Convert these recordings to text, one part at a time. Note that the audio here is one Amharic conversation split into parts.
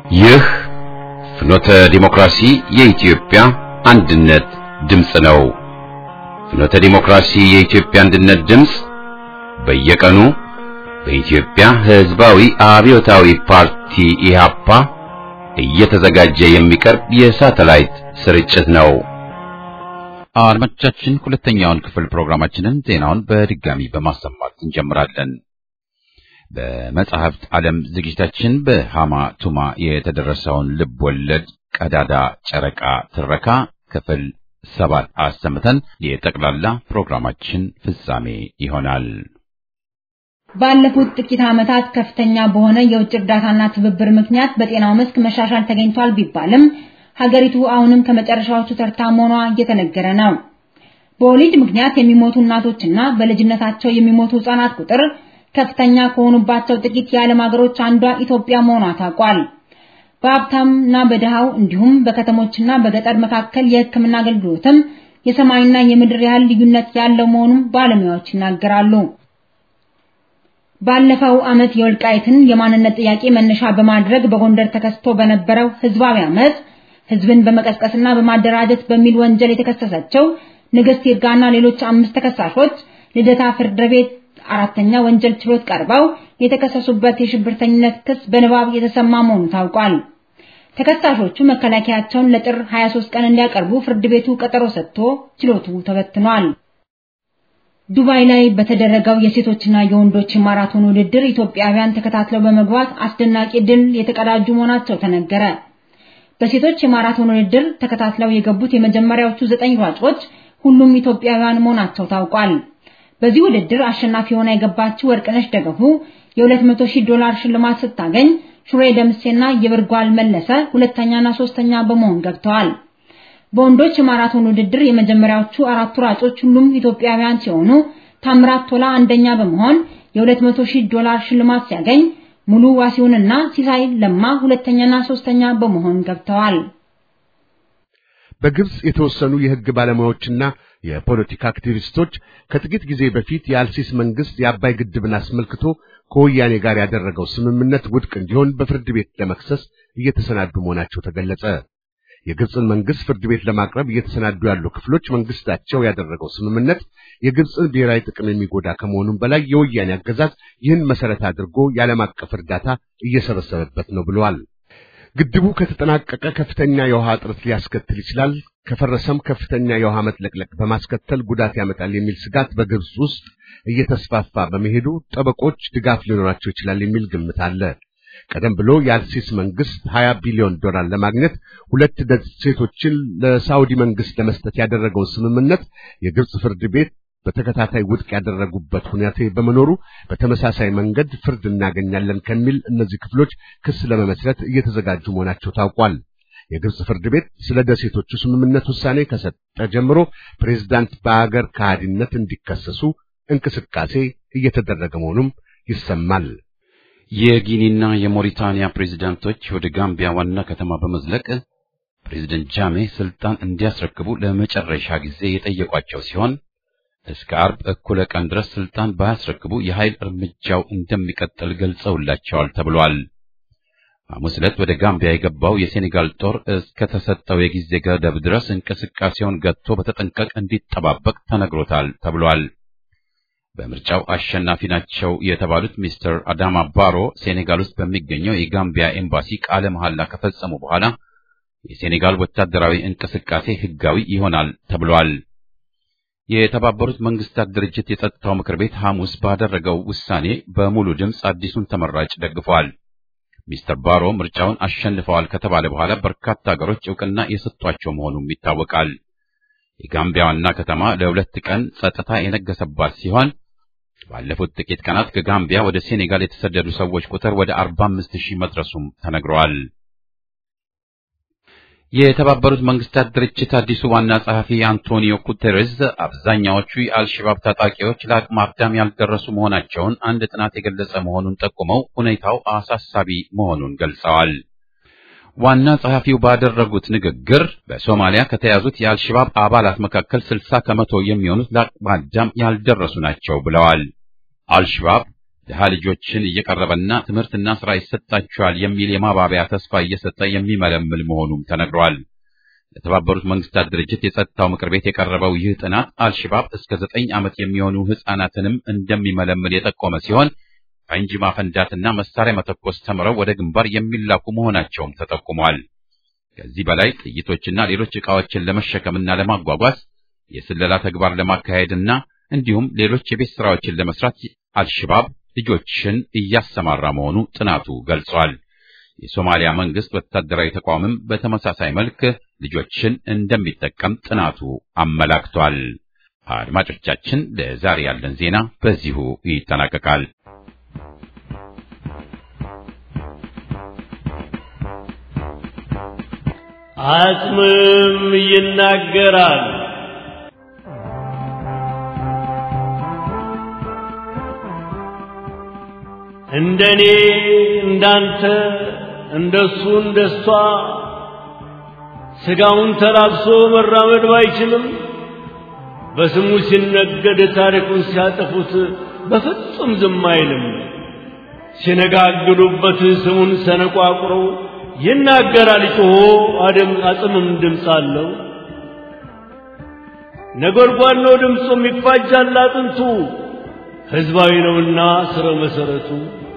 ይህ ፍኖተ ዲሞክራሲ የኢትዮጵያ አንድነት ድምፅ ነው። ፍኖተ ዲሞክራሲ የኢትዮጵያ አንድነት ድምፅ በየቀኑ በኢትዮጵያ ሕዝባዊ አብዮታዊ ፓርቲ ኢህአፓ እየተዘጋጀ የሚቀርብ የሳተላይት ስርጭት ነው። አድማጮቻችን ሁለተኛውን ክፍል ፕሮግራማችንን ዜናውን በድጋሚ በማሰማት እንጀምራለን። በመጽሐፍት ዓለም ዝግጅታችን በሃማ ቱማ የተደረሰውን ልብ ወለድ ቀዳዳ ጨረቃ ትረካ ክፍል ሰባት አሰምተን የጠቅላላ ፕሮግራማችን ፍጻሜ ይሆናል። ባለፉት ጥቂት ዓመታት ከፍተኛ በሆነ የውጭ እርዳታና ትብብር ምክንያት በጤናው መስክ መሻሻል ተገኝቷል ቢባልም ሀገሪቱ አሁንም ከመጨረሻዎቹ ተርታ መሆኗ እየተነገረ ነው። በወሊድ ምክንያት የሚሞቱ እናቶችና በልጅነታቸው የሚሞቱ ህጻናት ቁጥር ከፍተኛ ከሆኑባቸው ጥቂት የዓለም ሀገሮች አንዷ ኢትዮጵያ መሆኗ ታውቋል። በሀብታምና በድሃው እንዲሁም በከተሞችና በገጠር መካከል የሕክምና አገልግሎትም የሰማይና የምድር ያህል ልዩነት ያለው መሆኑን ባለሙያዎች ይናገራሉ። ባለፈው ዓመት የወልቃይትን የማንነት ጥያቄ መነሻ በማድረግ በጎንደር ተከስቶ በነበረው ህዝባዊ አመፅ ህዝብን በመቀስቀስና በማደራጀት በሚል ወንጀል የተከሰሰችው ንግስት ይርጋና ሌሎች አምስት ተከሳሾች ልደታ ፍርድ ቤት አራተኛ ወንጀል ችሎት ቀርበው የተከሰሱበት የሽብርተኝነት ክስ በንባብ የተሰማ መሆኑ ታውቋል። ተከሳሾቹ መከላከያቸውን ለጥር 23 ቀን እንዲያቀርቡ ፍርድ ቤቱ ቀጠሮ ሰጥቶ ችሎቱ ተበትኗል። ዱባይ ላይ በተደረገው የሴቶችና የወንዶች ማራቶን ውድድር ኢትዮጵያውያን ተከታትለው በመግባት አስደናቂ ድል የተቀዳጁ መሆናቸው ተነገረ። በሴቶች የማራቶን ውድድር ተከታትለው የገቡት የመጀመሪያዎቹ ዘጠኝ ሯጮች ሁሉም ኢትዮጵያውያን መሆናቸው ታውቋል። በዚህ ውድድር አሸናፊ ሆና የገባችው ወርቅነሽ ደገፉ የ200 ሺህ ዶላር ሽልማት ስታገኝ ሹሬ ደምሴና የብርጓል መለሰ ሁለተኛና ሶስተኛ በመሆን ገብተዋል። በወንዶች የማራቶን ውድድር የመጀመሪያዎቹ አራቱ ሯጮች ሁሉም ኢትዮጵያውያን ሲሆኑ ታምራት ቶላ አንደኛ በመሆን የ200 ሺህ ዶላር ሽልማት ሲያገኝ ሙሉ ዋሲውንና ሲሳይ ለማ ሁለተኛና ሶስተኛ በመሆን ገብተዋል። በግብጽ የተወሰኑ የሕግ ባለሙያዎችና የፖለቲካ አክቲቪስቶች ከጥቂት ጊዜ በፊት የአልሲስ መንግስት የአባይ ግድብን አስመልክቶ ከወያኔ ጋር ያደረገው ስምምነት ውድቅ እንዲሆን በፍርድ ቤት ለመክሰስ እየተሰናዱ መሆናቸው ተገለጸ። የግብጽን መንግስት ፍርድ ቤት ለማቅረብ እየተሰናዱ ያሉ ክፍሎች መንግስታቸው ያደረገው ስምምነት የግብጽን ብሔራዊ ጥቅም የሚጎዳ ከመሆኑም በላይ የወያኔ አገዛዝ ይህን መሰረት አድርጎ የዓለም አቀፍ እርዳታ እየሰበሰበበት ነው ብለዋል። ግድቡ ከተጠናቀቀ ከፍተኛ የውሃ እጥረት ሊያስከትል ይችላል፣ ከፈረሰም ከፍተኛ የውሃ መጥለቅለቅ በማስከተል ጉዳት ያመጣል የሚል ስጋት በግብጽ ውስጥ እየተስፋፋ በመሄዱ ጠበቆች ድጋፍ ሊኖራቸው ይችላል የሚል ግምት አለ። ቀደም ብሎ የአልሲስ መንግስት 20 ቢሊዮን ዶላር ለማግኘት ሁለት ደሴቶችን ለሳውዲ መንግስት ለመስጠት ያደረገው ስምምነት የግብጽ ፍርድ ቤት በተከታታይ ውድቅ ያደረጉበት ሁኔታ በመኖሩ በተመሳሳይ መንገድ ፍርድ እናገኛለን ከሚል እነዚህ ክፍሎች ክስ ለመመስረት እየተዘጋጁ መሆናቸው ታውቋል። የግብጽ ፍርድ ቤት ስለ ደሴቶቹ ስምምነት ውሳኔ ከሰጠ ጀምሮ ፕሬዝዳንት በአገር ከሃዲነት እንዲከሰሱ እንቅስቃሴ እየተደረገ መሆኑም ይሰማል። የጊኒና የሞሪታንያ ፕሬዝዳንቶች ወደ ጋምቢያ ዋና ከተማ በመዝለቅ ፕሬዝደንት ጃሜ ስልጣን እንዲያስረክቡ ለመጨረሻ ጊዜ የጠየቋቸው ሲሆን እስከ አርብ እኩለ ቀን ድረስ ስልጣን ባያስረክቡ የኃይል እርምጃው እንደሚቀጥል ገልጸውላቸዋል ተብሏል። ሐሙስ ዕለት ወደ ጋምቢያ የገባው የሴኔጋል ጦር እስከ ተሰጠው የጊዜ ገደብ ድረስ እንቅስቃሴውን ገጥቶ በተጠንቀቅ እንዲጠባበቅ ተነግሮታል ተብሏል። በምርጫው አሸናፊ ናቸው የተባሉት ሚስተር አዳማ ባሮ ሴኔጋል ውስጥ በሚገኘው የጋምቢያ ኤምባሲ ቃለ መሐላ ከፈጸሙ በኋላ የሴኔጋል ወታደራዊ እንቅስቃሴ ሕጋዊ ይሆናል ተብሏል። የተባበሩት መንግስታት ድርጅት የጸጥታው ምክር ቤት ሐሙስ ባደረገው ውሳኔ በሙሉ ድምፅ አዲሱን ተመራጭ ደግፏል። ሚስተር ባሮ ምርጫውን አሸንፈዋል ከተባለ በኋላ በርካታ ሀገሮች እውቅና የሰጧቸው መሆኑም ይታወቃል። የጋምቢያ ዋና ከተማ ለሁለት ቀን ጸጥታ የነገሰባት ሲሆን ባለፉት ጥቂት ቀናት ከጋምቢያ ወደ ሴኔጋል የተሰደዱ ሰዎች ቁጥር ወደ 45 ሺህ መድረሱም ተነግረዋል። የተባበሩት መንግስታት ድርጅት አዲሱ ዋና ጸሐፊ አንቶኒዮ ጉተሬዝ አብዛኛዎቹ የአልሸባብ ታጣቂዎች ለአቅመ አዳም ያልደረሱ መሆናቸውን አንድ ጥናት የገለጸ መሆኑን ጠቁመው ሁኔታው አሳሳቢ መሆኑን ገልጸዋል። ዋና ጸሐፊው ባደረጉት ንግግር በሶማሊያ ከተያዙት የአልሸባብ አባላት መካከል 60 ከመቶ የሚሆኑት ለአቅመ አዳም ያልደረሱ ናቸው ብለዋል። አልሸባብ ድሃ ልጆችን እየቀረበና ትምህርትና ሥራ ይሰጣቸዋል የሚል የማባቢያ ተስፋ እየሰጠ የሚመለምል መሆኑም ተነግሯል። ለተባበሩት መንግስታት ድርጅት የጸጥታው ምክር ቤት የቀረበው ይህ ጥናት አልሽባብ እስከ ዘጠኝ ዓመት የሚሆኑ ሕፃናትንም እንደሚመለምል የጠቆመ ሲሆን ፈንጂ ማፈንዳትና መሳሪያ መተኮስ ተምረው ወደ ግንባር የሚላኩ መሆናቸውም ተጠቁሟል። ከዚህ በላይ ጥይቶችና ሌሎች ዕቃዎችን ለመሸከምና ለማጓጓዝ የስለላ ተግባር ለማካሄድና እንዲሁም ሌሎች የቤት ሥራዎችን ለመስራት አልሽባብ ልጆችን እያሰማራ መሆኑ ጥናቱ ገልጿል። የሶማሊያ መንግስት ወታደራዊ ተቋምም በተመሳሳይ መልክ ልጆችን እንደሚጠቀም ጥናቱ አመላክቷል። አድማጮቻችን፣ ለዛሬ ያለን ዜና በዚሁ ይጠናቀቃል። አጽምም ይናገራል። እንደኔ እንዳንተ እንደሱ እንደሷ ስጋውን ተላብሶ መራመድ ባይችልም በስሙ ሲነገድ ታሪኩን ሲያጠፉት በፍጹም ዝም አይልም። ሲነጋግዱበት ስሙን ሰነቋቁረው ይናገራል ጮሆ አደም አጽምም ድምፅ አለው። ነጎድጓድ ነው ድምፁም ይፋጃል አጥንቱ ሕዝባዊ ነውና ስረ መሰረቱ።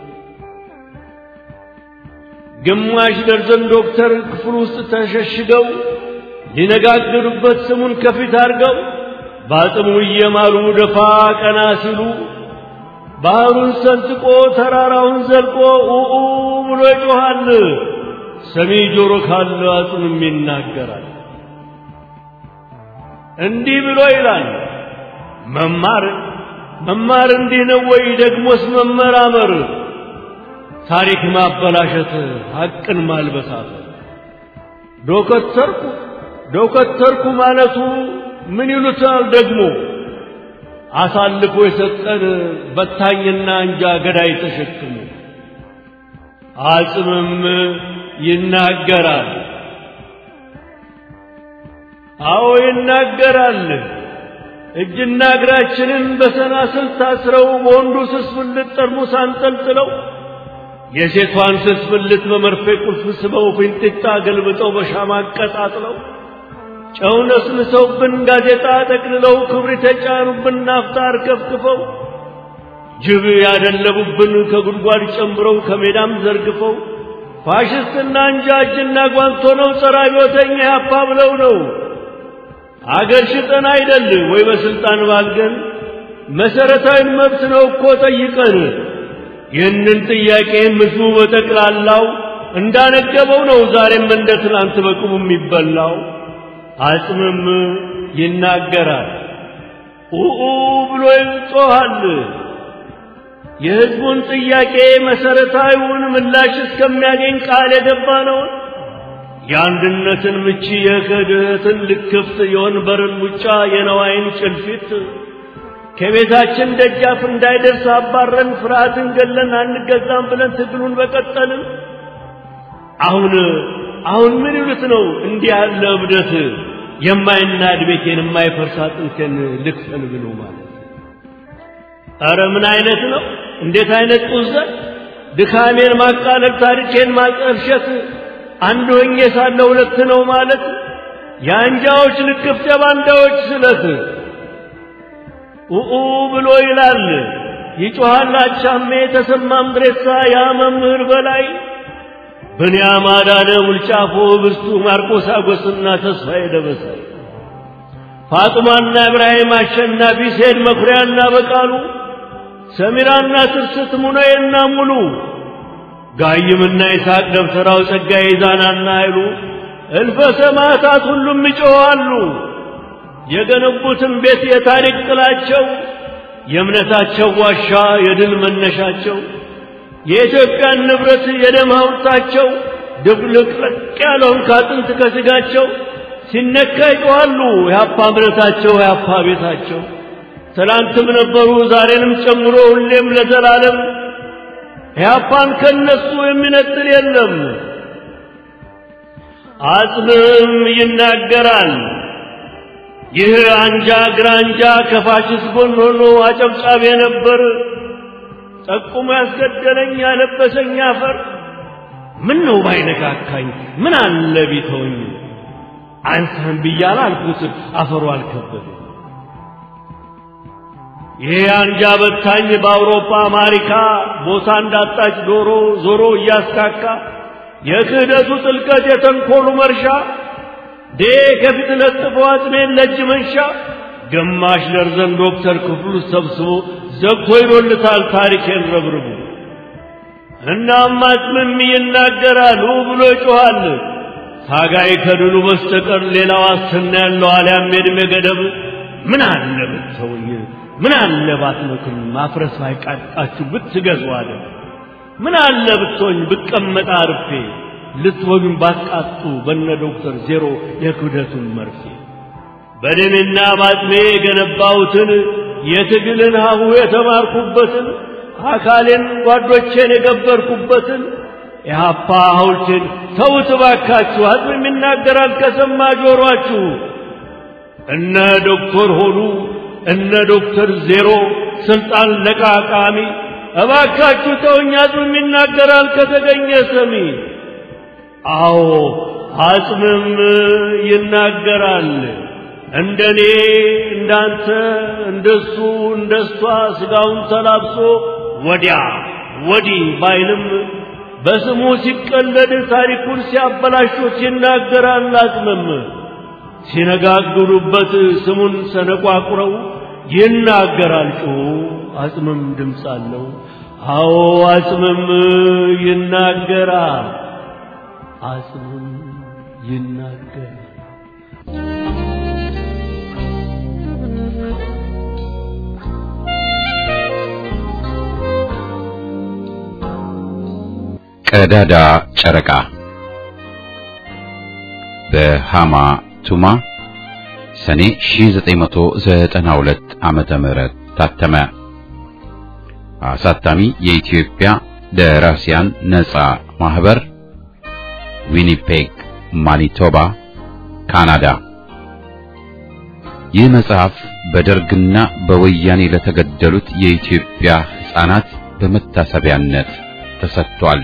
ግማሽ ደርዘን ዶክተር ክፍል ውስጥ ተሸሽገው ሊነጋገሩበት ስሙን ከፊት አድርገው በአጽሙ እየማሉ ደፋ ቀና ሲሉ ባህሩን ሰንጥቆ ተራራውን ዘልቆ ኡኡ ብሎ ይጮኻል። ሰሚ ጆሮ ካለ አጽምም ይናገራል። እንዲህ ብሎ ይላል መማር መማር እንዲህ ነው ወይ? ደግሞስ መመራመር ታሪክ ማበላሸት ሐቅን ማልበሳት ዶከተርኩ ዶከተርኩ ማለቱ ምን ይሉታል ደግሞ አሳልፎ የሰጠን በታኝና እንጃ ገዳይ ተሸክሞ አጽምም ይናገራል። አዎ ይናገራል። እጅና እግራችንን በሰናስል ታስረው በወንዱ ስስ ብልት ጠርሙስ አንጠልጥለው የሴቷን ስስ ብልት በመርፌ ቁልፍ ስበው ፊንጢጣ ገልብጠው በሻማ አቀጣጥለው ጨው ነስንሰውብን ጋዜጣ ጠቅልለው ክብሪት የጫኑብን ናፍጣ አርከፍክፈው ጅብ ያደለቡብን ከጉድጓድ ጨምረው ከሜዳም ዘርግፈው ፋሽስትና እንጃ እጅና ጓንት ሆነው ጸረ አብዮተኛ ያፓ ብለው ነው አገር ሽጠን አይደል ወይ በስልጣን ባልገን መሰረታዊ መብት ነው እኮ ጠይቀን ይህንን ጥያቄ ህዝቡ በጠቅላላው እንዳነገበው ነው ዛሬም እንደ ትናንት በቅቡ የሚበላው አጽምም ይናገራል ኡኡ ብሎ ይጮኻል የህዝቡን ጥያቄ መሰረታዊውን ምላሽ እስከሚያገኝ ቃል የገባ ነው የአንድነትን ምቺ የክህደትን ልክፍት የወንበርን ሙጫ የነዋይን ጭልፊት ከቤታችን ደጃፍ እንዳይደርስ አባረን ፍርሃትን ገለን አንገዛም ብለን ትግሉን በቀጠልን። አሁን አሁን ምን ይሉት ነው እንዲህ ያለ እብደት የማይናድ ቤቴን የማይፈርስ አጥንቴን ልክፈል ብሎ ማለት ኧረ ምን አይነት ነው? እንዴት አይነት ጡዘት! ድካሜን ማቃለል፣ ታሪኬን ማጠልሸት፣ አንድ ሆኜ ሳለ ሁለት ነው ማለት የአንጃዎች ልክፍት የባንዳዎች ስለት ኡኡ ብሎ ይላል ይጮኻል አቻሜ ተሰማ ምድሬሳ ያ መምህር በላይ ብንያም አዳነ ሙልጫፎ ብርቱ ማርቆስ አጎስና ተስፋዬ ደበሳይ ፋጡማና ኢብራሂም አሸናፊ ሴድ መኩሪያና በቃሉ ሰሚራና ትርስት ሙነዬና ሙሉ ጋይምና ይስሐቅ ደብተራው ጸጋዬ ዛናና ኃይሉ እልፈ ሰማዕታት ሁሉም ይጮኻሉ። የገነቡትን ቤት የታሪክ ጥላቸው የእምነታቸው ዋሻ የድል መነሻቸው የኢትዮጵያን ንብረት የደም ሐውልታቸው ድብልቅልቅ ያለውን ካጥንት ከሥጋቸው ሲነካ ይጮኻሉ። የአፓ እምነታቸው የአፓ ቤታቸው ትላንትም ነበሩ ዛሬንም ጨምሮ ሁሌም ለዘላለም ኢህአፓን ከነሱ የሚነጥል የለም። አጽምም ይናገራል። ይህ አንጃ ግራንጃ ከፋሽስት ጎን ሆኖ አጨብጫቢ ነበር። ጠቁሞ ያስገደለኝ ያለበሰኝ አፈር ምን ነው ባይነካካኝ ምን አለ ቢተውኝ አንተን ብያለ አልኩት አፈሩ አልከበደ ይሄ አንጃ በታኝ በአውሮፓ አሜሪካ ቦታ እንዳጣች ዶሮ ዞሮ እያስካካ የክህደቱ ጥልቀት የተንኮሉ መርሻ ዴ ከፊት ለጥፎ አጥሜን ለእጅ መንሻ ግማሽ ደርዘን ዶክተር ክፍሉ ሰብስቦ ዘግቶ ይዶልታል ታሪኬን ረብርቡ እናም አጽምም ይናገራል ብሎ ይጮኻል ታጋይ ከድሉ በስተቀር ሌላ ዋስትና ያለው አልያም የዕድሜ ገደብ ምን አለ ብትተውኝ ምን አለ ባትመክም ማፍረስ ባይቃጣችሁ ብትገዙ አለ ምን አለ ብትሆኝ ብቀመጥ አርፌ ልትወግን ባትቃጡ በነ ዶክተር ዜሮ የክብደቱን መርፌ በደምና ባጥሜ የገነባሁትን የትግልን ሀሁ የተማርኩበትን አካሌን ጓዶቼን የገበርኩበትን የሀፓ ሐውልቴን ተውት ባካችሁ አጽም ይናገራል ከሰማ ጆሮአችሁ እነ ዶክተር ሆኑ እነ ዶክተር ዜሮ ስልጣን ለቃቃሚ እባካችሁ ተውኝ አጽምም ይናገራል ከተገኘ ሰሚ አዎ አጽምም ይናገራል እንደኔ እንዳንተ እንደሱ እንደሷ ስጋውን ተላብሶ ወዲያ ወዲህ ባይልም በስሙ ሲቀለድ ታሪኩን ሲያበላሹት ይናገራል አጽምም ሲነጋግሩበት ስሙን ሰነቋቁረው ይናገራል ጮሁ አጽምም ድምፅ አለው አዎ አጽምም ይናገራል አጽምም ይናገራል ቀዳዳ ጨረቃ በሃማ ቱማ ሰኔ 1992 ዓመተ ምህረት ታተመ። አሳታሚ የኢትዮጵያ ደራሲያን ነጻ ማህበር ዊኒፔግ ማኒቶባ ካናዳ። ይህ መጽሐፍ በደርግና በወያኔ ለተገደሉት የኢትዮጵያ ሕፃናት በመታሰቢያነት ተሰጥቷል።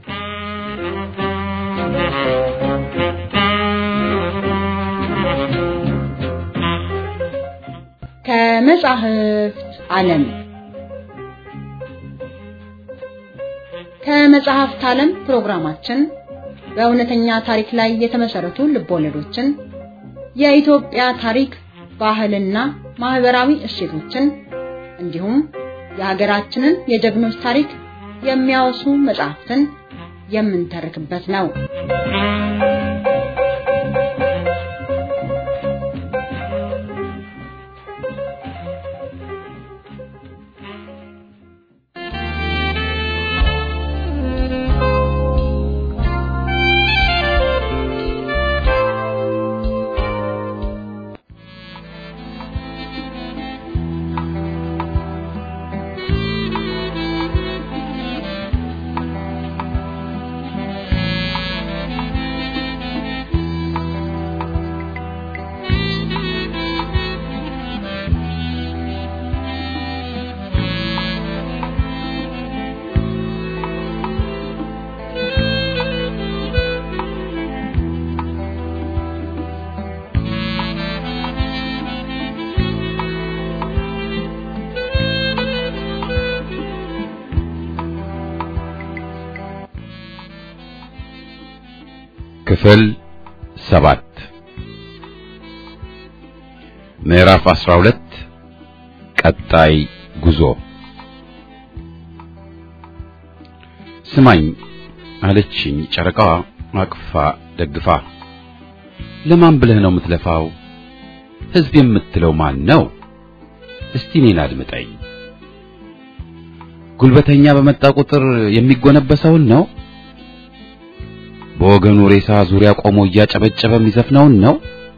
ከመጻሕፍት ዓለም ከመጽሐፍት ዓለም ፕሮግራማችን በእውነተኛ ታሪክ ላይ የተመሰረቱ ልቦለዶችን፣ የኢትዮጵያ ታሪክ፣ ባህልና ማህበራዊ እሴቶችን እንዲሁም የሀገራችንን የጀግኖች ታሪክ የሚያወሱ መጽሐፍትን የምንተርክበት ነው። ክፍል ሰባት ምዕራፍ 12 ቀጣይ ጉዞ ስማኝ አለችኝ ጨረቃዋ አቅፋ ደግፋ ለማን ብለህ ነው የምትለፋው ህዝብ የምትለው ማን ነው እስቲ እኔን አድምጠኝ ጉልበተኛ በመጣ ቁጥር የሚጎነበሰውን ነው በወገኑ ሬሳ ዙሪያ ቆሞ እያጨበጨበ የሚዘፍነውን ነው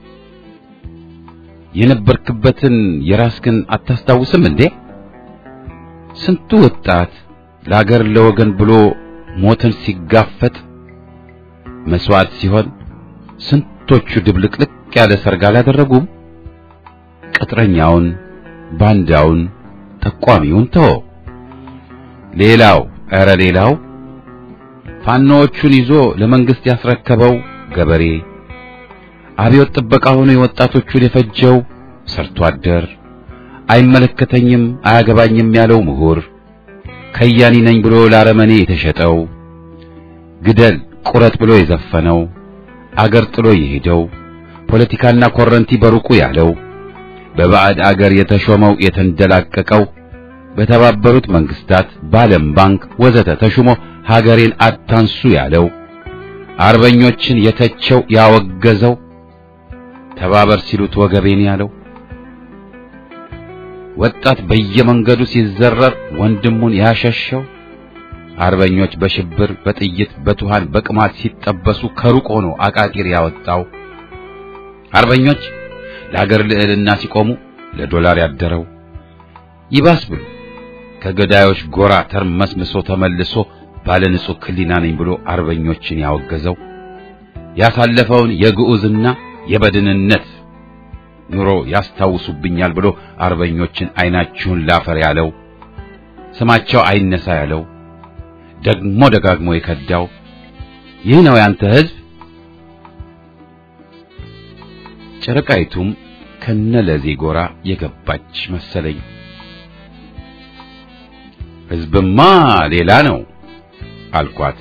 የነበርክበትን የራስህን አታስታውስም እንዴ ስንቱ ወጣት ለአገር ለወገን ብሎ ሞትን ሲጋፈጥ መስዋዕት ሲሆን ስንቶቹ ድብልቅልቅ ያለ ሰርግ አላደረጉም ቅጥረኛውን ባንዳውን ጠቋሚውን ተወ ሌላው ኧረ ሌላው ፋኖዎቹን ይዞ ለመንግስት ያስረከበው ገበሬ አብዮት ጥበቃ ሆኖ የወጣቶቹን የፈጀው ሰርቶ አደር አይመለከተኝም አያገባኝም ያለው ምሁር ከያኒ ነኝ ብሎ ላረመኔ የተሸጠው ግደል ቁረጥ ብሎ የዘፈነው አገር ጥሎ የሄደው ፖለቲካና ኮረንቲ በሩቁ ያለው በባዕድ አገር የተሾመው የተንደላቀቀው በተባበሩት መንግስታት በዓለም ባንክ ወዘተ ተሹሞ ሀገሬን አታንሱ ያለው አርበኞችን የተቸው ያወገዘው ተባበር ሲሉት ወገቤን ያለው ወጣት በየመንገዱ ሲዘረር ወንድሙን ያሸሸው አርበኞች በሽብር በጥይት በቱሃን በቅማት ሲጠበሱ ከሩቅ ሆኖ አቃቂር ያወጣው አርበኞች ለሀገር ልዕልና ሲቆሙ ለዶላር ያደረው ይባስ ብሎ ከገዳዮች ጎራ ተርመስምሶ ተመልሶ ባለ ንጹህ ክሊና ነኝ ብሎ አርበኞችን ያወገዘው ያሳለፈውን የግዑዝና የበድንነት ኑሮ ያስታውሱብኛል ብሎ አርበኞችን አይናችሁን ላፈር ያለው ስማቸው አይነሳ ያለው ደግሞ ደጋግሞ የከዳው ይህ ነው ያንተ ሕዝብ። ጨረቃይቱም ከነለዜ ጎራ የገባች መሰለኝ። ሕዝብማ ሌላ ነው አልኳት።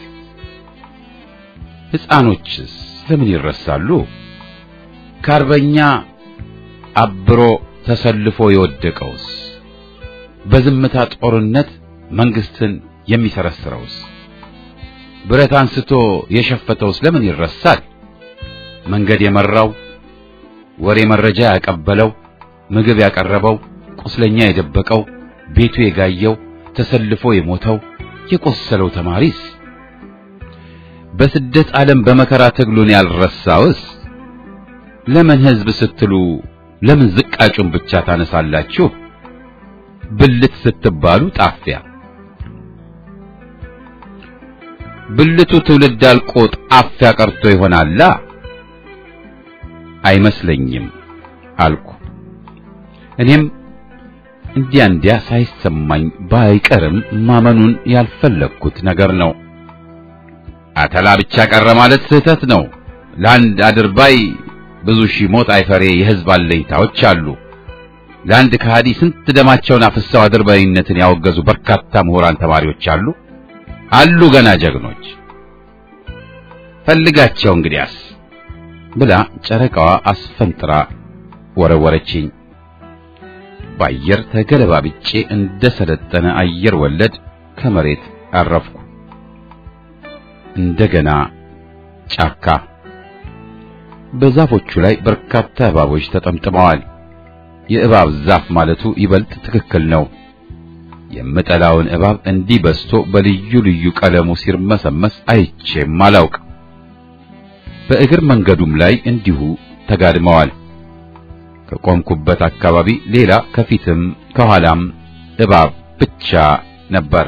ሕፃኖችስ ለምን ይረሳሉ? ከአርበኛ አብሮ ተሰልፎ የወደቀውስ በዝምታ ጦርነት መንግስትን የሚሰረስረውስ ብረት አንስቶ የሸፈተውስ ለምን ይረሳል? መንገድ የመራው ወሬ መረጃ ያቀበለው ምግብ ያቀረበው ቁስለኛ የደበቀው ቤቱ የጋየው ተሰልፎ የሞተው የቆሰለው ተማሪስ በስደት ዓለም በመከራ ትግሉን ያልረሳውስ ለምን ሕዝብ ስትሉ ለምን ዝቃጩን ብቻ ታነሳላችሁ? ብልት ስትባሉ ጣፊያ ብልቱ ትውልድ አልቆ ጣፊያ ቀርቶ ይሆናላ? አይመስለኝም አልኩ። እኔም እንዲያ እንዲያ ሳይሰማኝ ባይቀርም ማመኑን ያልፈለግኩት ነገር ነው። አተላ ብቻ ቀረ ማለት ስህተት ነው። ለአንድ አድርባይ ብዙ ሺህ ሞት አይፈሬ የሕዝብ አለኝታዎች አሉ። ለአንድ ከሃዲ ስንት ደማቸውን አፍሰው አድርባይነትን ያወገዙ በርካታ ምሁራን ተማሪዎች አሉ አሉ ገና ጀግኖች። ፈልጋቸው እንግዲያስ ብላ ጨረቃዋ አስፈንጥራ ወረወረችኝ። በአየር ተገለባብጬ እንደ ሰለጠነ አየር ወለድ ከመሬት አረፍኩ። እንደገና ጫካ። በዛፎቹ ላይ በርካታ እባቦች ተጠምጥመዋል። የእባብ ዛፍ ማለቱ ይበልጥ ትክክል ነው። የምጠላውን እባብ እንዲህ በስቶ በልዩ ልዩ ቀለሙ ሲርመሰመስ አይቼም አላውቅ። በእግር መንገዱም ላይ እንዲሁ ተጋድመዋል። ከቆምኩበት አካባቢ ሌላ ከፊትም ከኋላም እባብ ብቻ ነበር።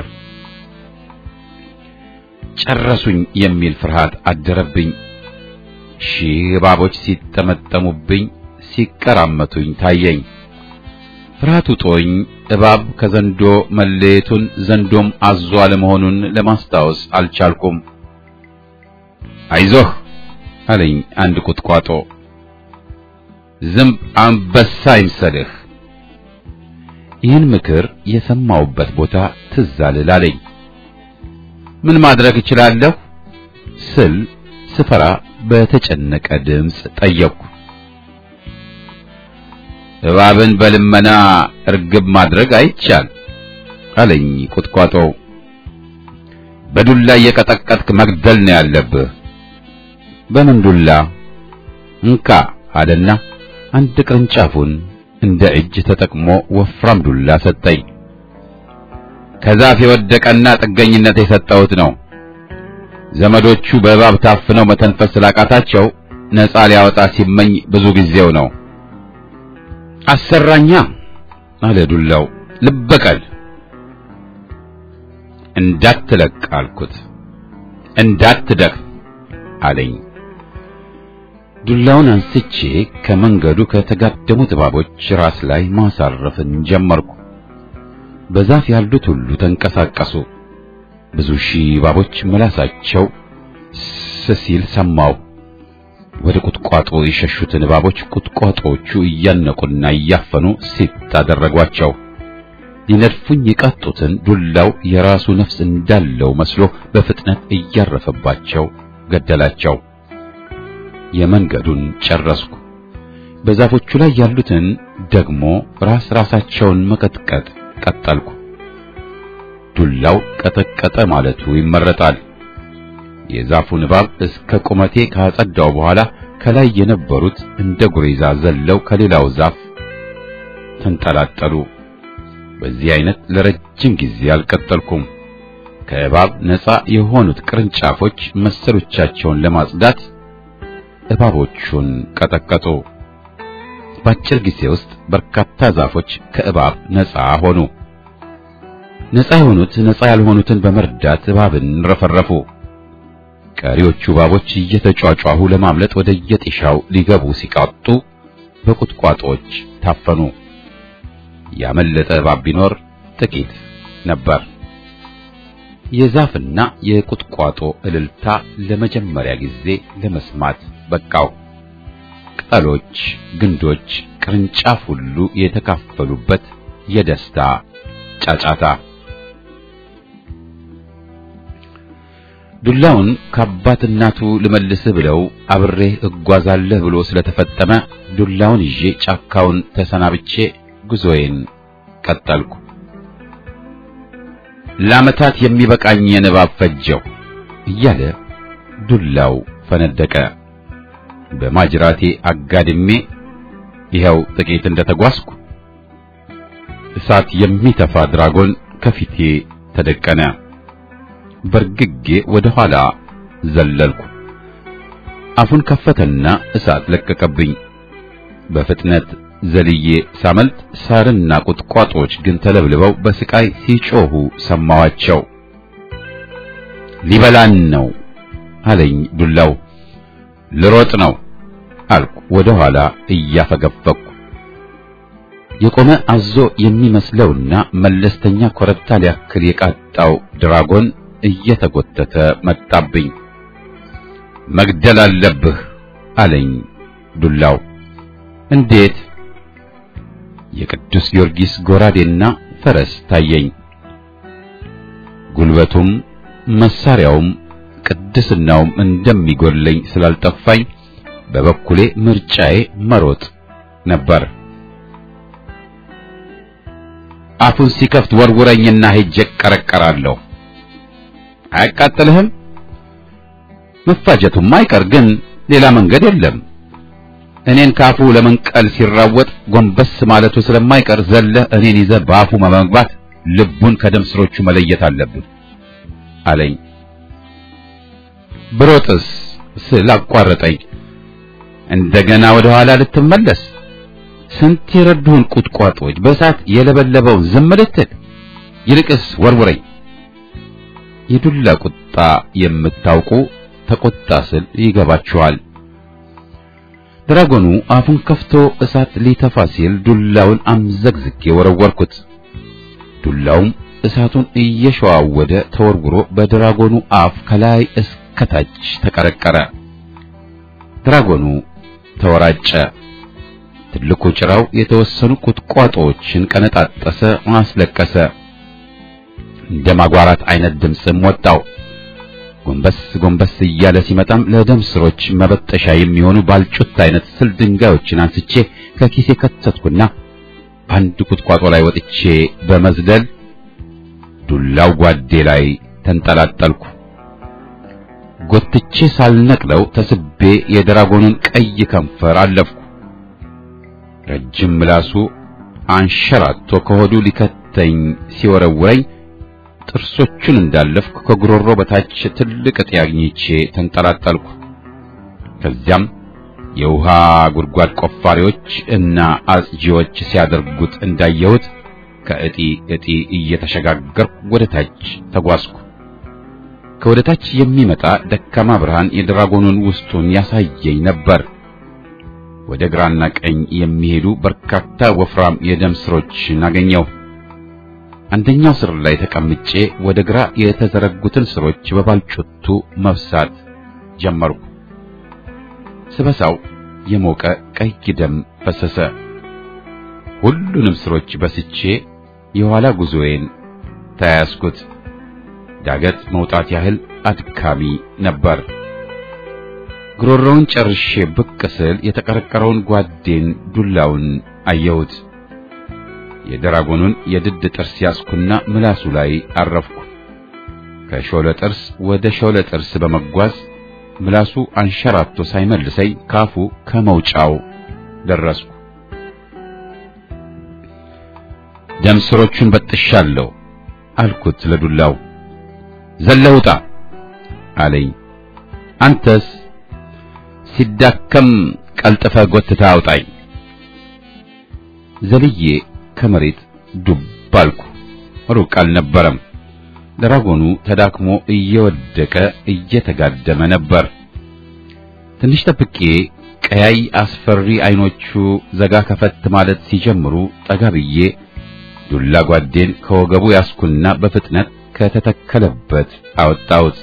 ጨረሱኝ የሚል ፍርሃት አደረብኝ። ሺህ እባቦች ሲጠመጠሙብኝ ሲቀራመቱኝ ታየኝ። ፍርሃቱ ጦኝ እባብ ከዘንዶ መለየቱን ዘንዶም አዞ አለመሆኑን ለማስታወስ አልቻልኩም። አይዞህ አለኝ አንድ ቁጥቋጦ። ዝንብ አንበሳ ይምሰልህ። ይህን ምክር የሰማውበት ቦታ ትዝ አለኝ። ምን ማድረግ እችላለሁ ስል ስፈራ በተጨነቀ ድምፅ ጠየቅኩ። እባብን በልመና እርግብ ማድረግ አይቻል አለኝ ቁጥቋጦው። በዱላ እየቀጠቀጥክ መግደል ነው ያለብህ። በምን ዱላ? እንካ አለና አንድ ቅርንጫፉን እንደ እጅ ተጠቅሞ ወፍራም ዱላ ሰጠኝ። ከዛፍ የወደቀና ጥገኝነት የሰጠሁት ነው። ዘመዶቹ በእባብ ታፍነው መተንፈስ ስላቃታቸው ነፃ ሊያወጣ ሲመኝ ብዙ ጊዜው ነው። አሰራኛ አለ ዱላው። ልበቀል እንዳትለቅ አልኩት። እንዳትደክም አለኝ። ዱላውን አንስቼ ከመንገዱ ከተጋደሙት እባቦች ራስ ላይ ማሳረፍን ጀመርኩ። በዛፍ ያሉት ሁሉ ተንቀሳቀሱ። ብዙ ሺህ እባቦች ምላሳቸው ስሲል ሰማው። ወደ ቁጥቋጦ የሸሹትን እባቦች ቁጥቋጦዎቹ እያነቁና እያፈኑ ሲጥ አደረጓቸው። ሊነድፉኝ የቃጡትን ዱላው የራሱ ነፍስ እንዳለው መስሎ በፍጥነት እያረፈባቸው ገደላቸው። የመንገዱን ጨረስኩ። በዛፎቹ ላይ ያሉትን ደግሞ ራስ ራሳቸውን መቀጥቀጥ ቀጠልኩ። ዱላው ቀጠቀጠ ማለቱ ይመረጣል። የዛፉን እባብ እስከ ቁመቴ ካጸዳው በኋላ ከላይ የነበሩት እንደ ጉሬዛ ዘለው ከሌላው ዛፍ ተንጠላጠሉ። በዚህ አይነት ለረጅም ጊዜ አልቀጠልኩም። ከእባብ ነፃ የሆኑት ቅርንጫፎች መሰሎቻቸውን ለማጽዳት እባቦቹን ቀጠቀጡ። በአጭር ጊዜ ውስጥ በርካታ ዛፎች ከእባብ ነፃ ሆኑ። ነፃ የሆኑት ነፃ ያልሆኑትን በመርዳት እባብን ረፈረፉ። ቀሪዎቹ እባቦች እየተጫጫሁ ለማምለጥ ወደ የጤሻው ሊገቡ ሲቃጡ በቁጥቋጦዎች ታፈኑ። ያመለጠ እባብ ቢኖር ጥቂት ነበር። የዛፍና የቁጥቋጦ እልልታ ለመጀመሪያ ጊዜ ለመስማት በቃው። ቅጠሎች፣ ግንዶች፣ ቅርንጫፍ ሁሉ የተካፈሉበት የደስታ ጫጫታ። ዱላውን ከአባት እናቱ ልመልስህ ብለው አብሬህ እጓዛለህ ብሎ ስለተፈጠመ ዱላውን ይዤ ጫካውን ተሰናብቼ ጉዞዬን ቀጠልኩ። ለዓመታት የሚበቃኝን እባብ ፈጀው እያለ ዱላው ፈነደቀ። በማጅራቴ አጋድሜ ይኸው ጥቂት እንደተጓዝኩ እሳት የሚተፋ ድራጎን ከፊቴ ተደቀነ። በርግጌ ወደ ኋላ ዘለልኩ። አፉን ከፈተና እሳት ለቀቀብኝ። በፍጥነት ዘልዬ ሳመልጥ ሳርና ቁጥቋጦዎች ግን ተለብልበው በስቃይ ሲጮሁ ሰማዋቸው። ሊበላን ነው አለኝ ዱላው። ልሮጥ ነው አልኩ ወደ ኋላ እያፈገፈኩ። የቆመ አዞ የሚመስለውና መለስተኛ ኮረብታ ሊያክል የቃጣው ድራጎን እየተጎተተ መጣብኝ። መግደል አለብህ አለኝ ዱላው። እንዴት? የቅዱስ ጊዮርጊስ ጎራዴና ፈረስ ታየኝ። ጉልበቱም መሳሪያውም ቅድስናውም እንደሚጎለኝ ስላልጠፋኝ በበኩሌ ምርጫዬ መሮጥ ነበር። አፉን ሲከፍት ወርውረኝና ሄጄ እቀረቀራለሁ። አያቃጥልህም? መፋጀቱም አይቀር ግን ሌላ መንገድ የለም። እኔን ካፉ ለመንቀል ሲራወጥ ጎንበስ ማለቱ ስለማይቀር ዘለህ እኔን ይዘህ በአፉ መመግባት ልቡን ከደም ስሮቹ መለየት አለብን አለኝ። ብሮጥስ ስል አቋረጠኝ። እንደገና ወደ ኋላ ልትመለስ? ስንት የረዱህን ቁጥቋጦች በእሳት የለበለበውን ዝም ልትል? ይልቅስ ወርውረኝ። የዱላ ቁጣ የምታውቁ ተቆጣ ስል ይገባችኋል። ድራጎኑ አፉን ከፍቶ እሳት ሊተፋ ሲል ዱላውን አምዘግዝጌ ወረወርኩት። ዱላውም እሳቱን እየሸዋወደ ተወርውሮ በድራጎኑ አፍ ከላይ እስከታች ተቀረቀረ። ድራጎኑ ተወራጨ። ትልቁ ጭራው የተወሰኑ ቁጥቋጦዎችን ቀነጣጠሰ፣ አስለቀሰ። እንደ ማጓራት አይነት ድምፅም ወጣው። ጎንበስ ጎንበስ እያለ ሲመጣም ለደም ስሮች መበጠሻ የሚሆኑ ባልጩት አይነት ስል ድንጋዮችን አንስቼ ከኪሴ ከተትኩና በአንድ ቁጥቋጦ ላይ ወጥቼ በመዝለል ዱላው ጓዴ ላይ ተንጠላጠልኩ። ጎትቼ ሳልነቅለው ተስቤ የድራጎኑን ቀይ ከንፈር አለፍኩ። ረጅም ምላሱ አንሸራቶ ከሆዱ ሊከተኝ ሲወረውረኝ ጥርሶቹን እንዳለፍኩ ከጉሮሮ በታች ትልቅ እጢ አግኝቼ ተንጠላጠልኩ። ከዚያም የውሃ ጉድጓድ ቆፋሪዎች እና አጽጂዎች ሲያደርጉት እንዳየሁት ከእጢ እጢ እየተሸጋገርኩ ወደ ታች ተጓዝኩ። ከወደ ታች የሚመጣ ደካማ ብርሃን የድራጎኑን ውስጡን ያሳየኝ ነበር። ወደ ግራና ቀኝ የሚሄዱ በርካታ ወፍራም የደም ስሮችን አገኘው። አንደኛው ስር ላይ ተቀምጬ ወደ ግራ የተዘረጉትን ስሮች በባልጩቱ መብሳት ጀመርኩ። ስበሳው የሞቀ ቀይ ደም ፈሰሰ። ሁሉንም ስሮች በስቼ የኋላ ጉዞዬን ተያያዝኩት። ዳገት መውጣት ያህል አድካሚ ነበር። ጉሮሮውን ጨርሼ ብቅ ስል የተቀረቀረውን ጓዴን ዱላውን አየሁት። የደራጎኑን የድድ ጥርስ ያዝኩና ምላሱ ላይ አረፍኩ። ከሾለ ጥርስ ወደ ሾለ ጥርስ በመጓዝ ምላሱ አንሸራቶ ሳይመልሰኝ ካፉ ከመውጫው ደረስኩ። ደም ስሮቹን በጥሻለሁ አልኩት ለዱላው። ዘለውጣ አለኝ። አንተስ ሲዳከም ቀልጥፈ ጎትታ አውጣኝ። ዘልዬ ከመሬት ዱብ አልኩ። ሩቅ አልነበረም። ደራጎኑ ተዳክሞ እየወደቀ እየተጋደመ ነበር። ትንሽ ጠብቄ ቀያይ አስፈሪ አይኖቹ ዘጋ ከፈት ማለት ሲጀምሩ ጠጋ ብዬ ዱላ ጓዴን ከወገቡ ያስኩና በፍጥነት ከተተከለበት አወጣሁት።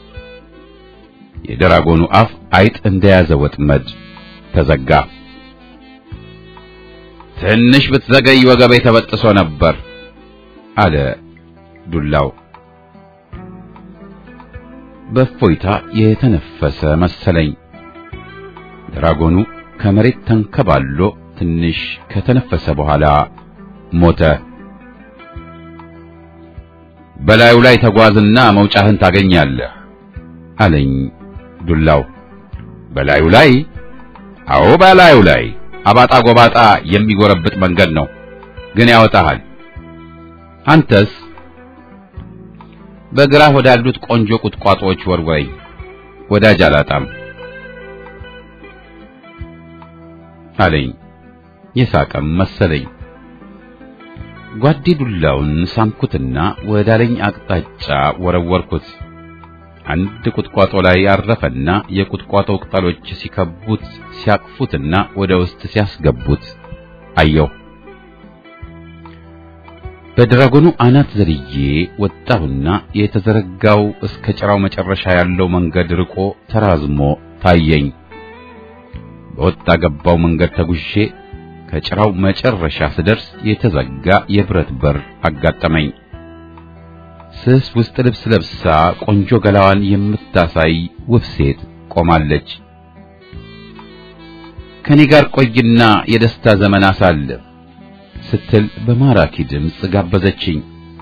የደራጎኑ አፍ አይጥ እንደያዘ ወጥመድ ተዘጋ። ትንሽ ብትዘገይ ወገቤ ተበጥሶ ነበር አለ ዱላው። በእፎይታ የተነፈሰ መሰለኝ። ድራጎኑ ከመሬት ተንከባሎ ትንሽ ከተነፈሰ በኋላ ሞተ። በላዩ ላይ ተጓዝና መውጫህን ታገኛለህ አለኝ ዱላው። በላዩ ላይ? አዎ በላዩ ላይ አባጣ ጎባጣ የሚጎረብጥ መንገድ ነው፣ ግን ያወጣሃል። አንተስ? በግራህ ወዳሉት ቆንጆ ቁጥቋጦዎች ወርወረኝ፣ ወዳጅ አላጣም አለኝ። የሳቀም መሰለኝ። ጓዴ ዱላውን ሳምኩትና ወዳለኝ አቅጣጫ ወረወርኩት። አንድ ቁጥቋጦ ላይ ያረፈና የቁጥቋጦው ቅጠሎች ሲከቡት ሲያቅፉትና ወደ ውስጥ ሲያስገቡት አየሁ። በድራጎኑ አናት ዘልዬ ወጣሁና የተዘረጋው እስከ ጭራው መጨረሻ ያለው መንገድ ርቆ ተራዝሞ ታየኝ። በወጣ ገባው መንገድ ተጉሼ ከጭራው መጨረሻ ስደርስ የተዘጋ የብረት በር አጋጠመኝ። ስስ ውስጥ ልብስ ለብሳ ቆንጆ ገላዋን የምታሳይ ውብ ሴት ቆማለች። ከኔ ጋር ቆይና የደስታ ዘመን አሳልፍ ስትል በማራኪ ድምፅ ጋበዘችኝ።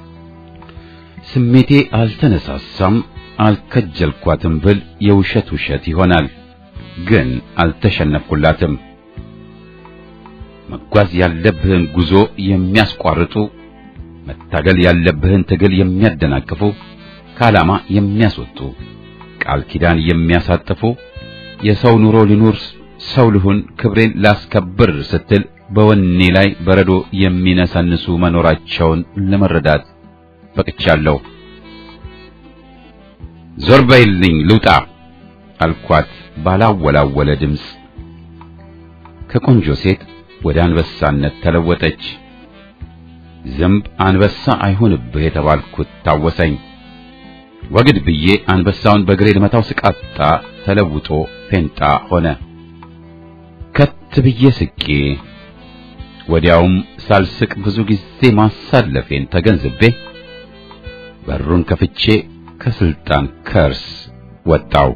ስሜቴ አልተነሳሳም፣ አልከጀልኳትም ብል የውሸት ውሸት ይሆናል። ግን አልተሸነፍኩላትም። መጓዝ ያለብህን ጉዞ የሚያስቋርጡ መታገል ያለብህን ትግል የሚያደናቅፉ ከዓላማ የሚያስወጡ ቃል ኪዳን የሚያሳጥፉ የሰው ኑሮ ሊኖር ሰው ልሁን ክብሬን ላስከብር ስትል በወኔ ላይ በረዶ የሚነሰንሱ መኖራቸውን ለመረዳት በቅቻለሁ። ዞር በይልኝ ልውጣ አልኳት ባላወላወለ ድምፅ። ከቆንጆ ሴት ወደ አንበሳነት ተለወጠች። ዝንብ አንበሳ አይሆንብህ የተባልኩት ታወሰኝ። ወግድ ብዬ አንበሳውን በግሬ ልመታው ስቃጣ ተለውጦ ፌንጣ ሆነ። ከት ብዬ ስቄ ወዲያውም ሳልስቅ ብዙ ጊዜ ማሳለፌን ተገንዝቤ በሩን ከፍቼ ከስልጣን ከርስ ወጣው።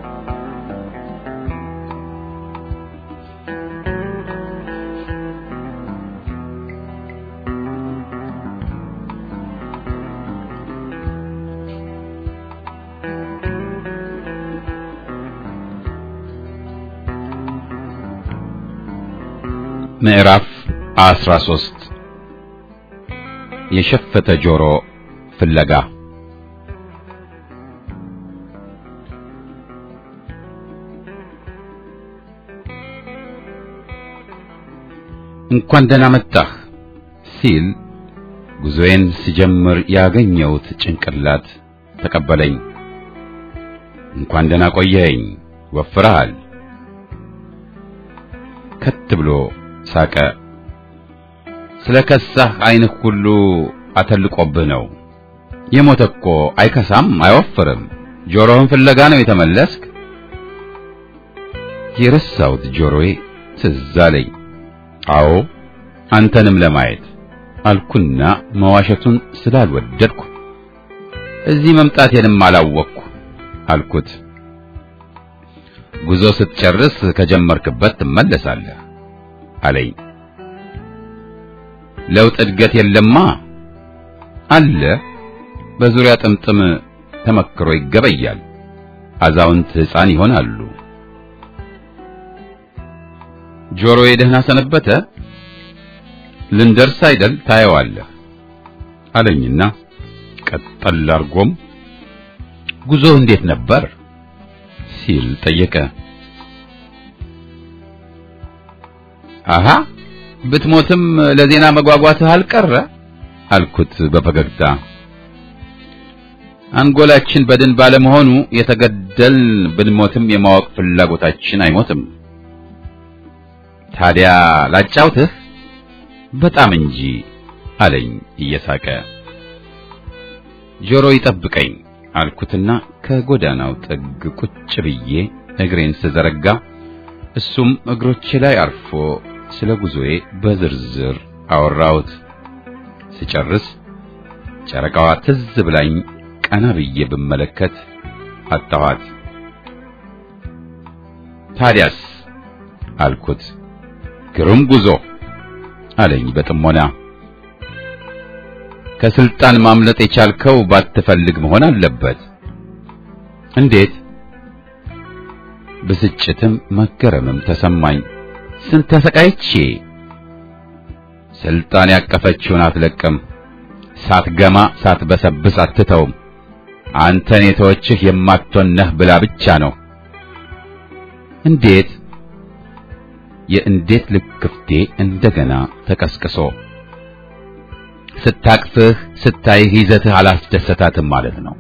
ምዕራፍ 13 የሸፈተ ጆሮ ፍለጋ እንኳን ደህና መጣህ ሲል ጉዞዬን ስጀምር ያገኘሁት ጭንቅላት ተቀበለኝ። እንኳን ደህና ቆየኸኝ፣ ወፍረሃል። ከት ብሎ ሳቀ። ስለ ከሳህ ዓይንህ ሁሉ አተልቆብህ ነው። የሞተ እኮ አይከሳም አይወፍርም። ጆሮህን ፍለጋ ነው የተመለስክ? የረሳሁት ጆሮዬ ትዝ አለኝ። አዎ አንተንም ለማየት አልኩና መዋሸቱን ስላልወደድኩ እዚህ መምጣቴንም አላወቅኩ አልኩት። ጉዞ ስትጨርስ ከጀመርክበት ትመለሳለህ አለኝ። ለውጥ እድገት የለማ አለ። በዙሪያ ጥምጥም ተመክሮ ይገበያል። አዛውንት ሕፃን ይሆናሉ። ጆሮዬ ደህና ሰነበተ? ልንደርስ አይደል ታየዋለህ አለኝና ቀጠል አርጎም ጉዞ እንዴት ነበር ሲል ጠየቀ። አሃ ብትሞትም ለዜና መጓጓትህ አልቀረ አልኩት በፈገግታ። አንጎላችን በድን ባለመሆኑ የተገደል ብንሞትም የማወቅ ፍላጎታችን አይሞትም። ታዲያ ላጫውትህ በጣም እንጂ አለኝ እየሳቀ። ጆሮ ይጠብቀኝ አልኩትና ከጎዳናው ጥግ ቁጭ ብዬ እግሬን ስዘረጋ እሱም እግሮቼ ላይ አርፎ ስለ ጉዞዬ በዝርዝር አወራሁት። ስጨርስ ጨረቃዋ ትዝ ብላኝ ቀና ብዬ ብመለከት አጣኋት። ታዲያስ አልኩት። ግሩም ጉዞ አለኝ በጥሞና። ከስልጣን ማምለጥ የቻልከው ባትፈልግ መሆን አለበት። እንዴት? ብስጭትም መገረምም ተሰማኝ። ስንት ተሰቃይቼ። ስልጣን ያቀፈችውን አትለቅም፣ ሳትገማ ሳትበሰብስ አትተውም። አንተን የተወችህ የማትሆን ነህ ብላ ብቻ ነው። እንዴት? የእንዴት ልክፍቴ እንደገና ተቀስቅሶ ስታቅፍህ ስታይህ ይዘትህ አላስደሰታትም ማለት ነው።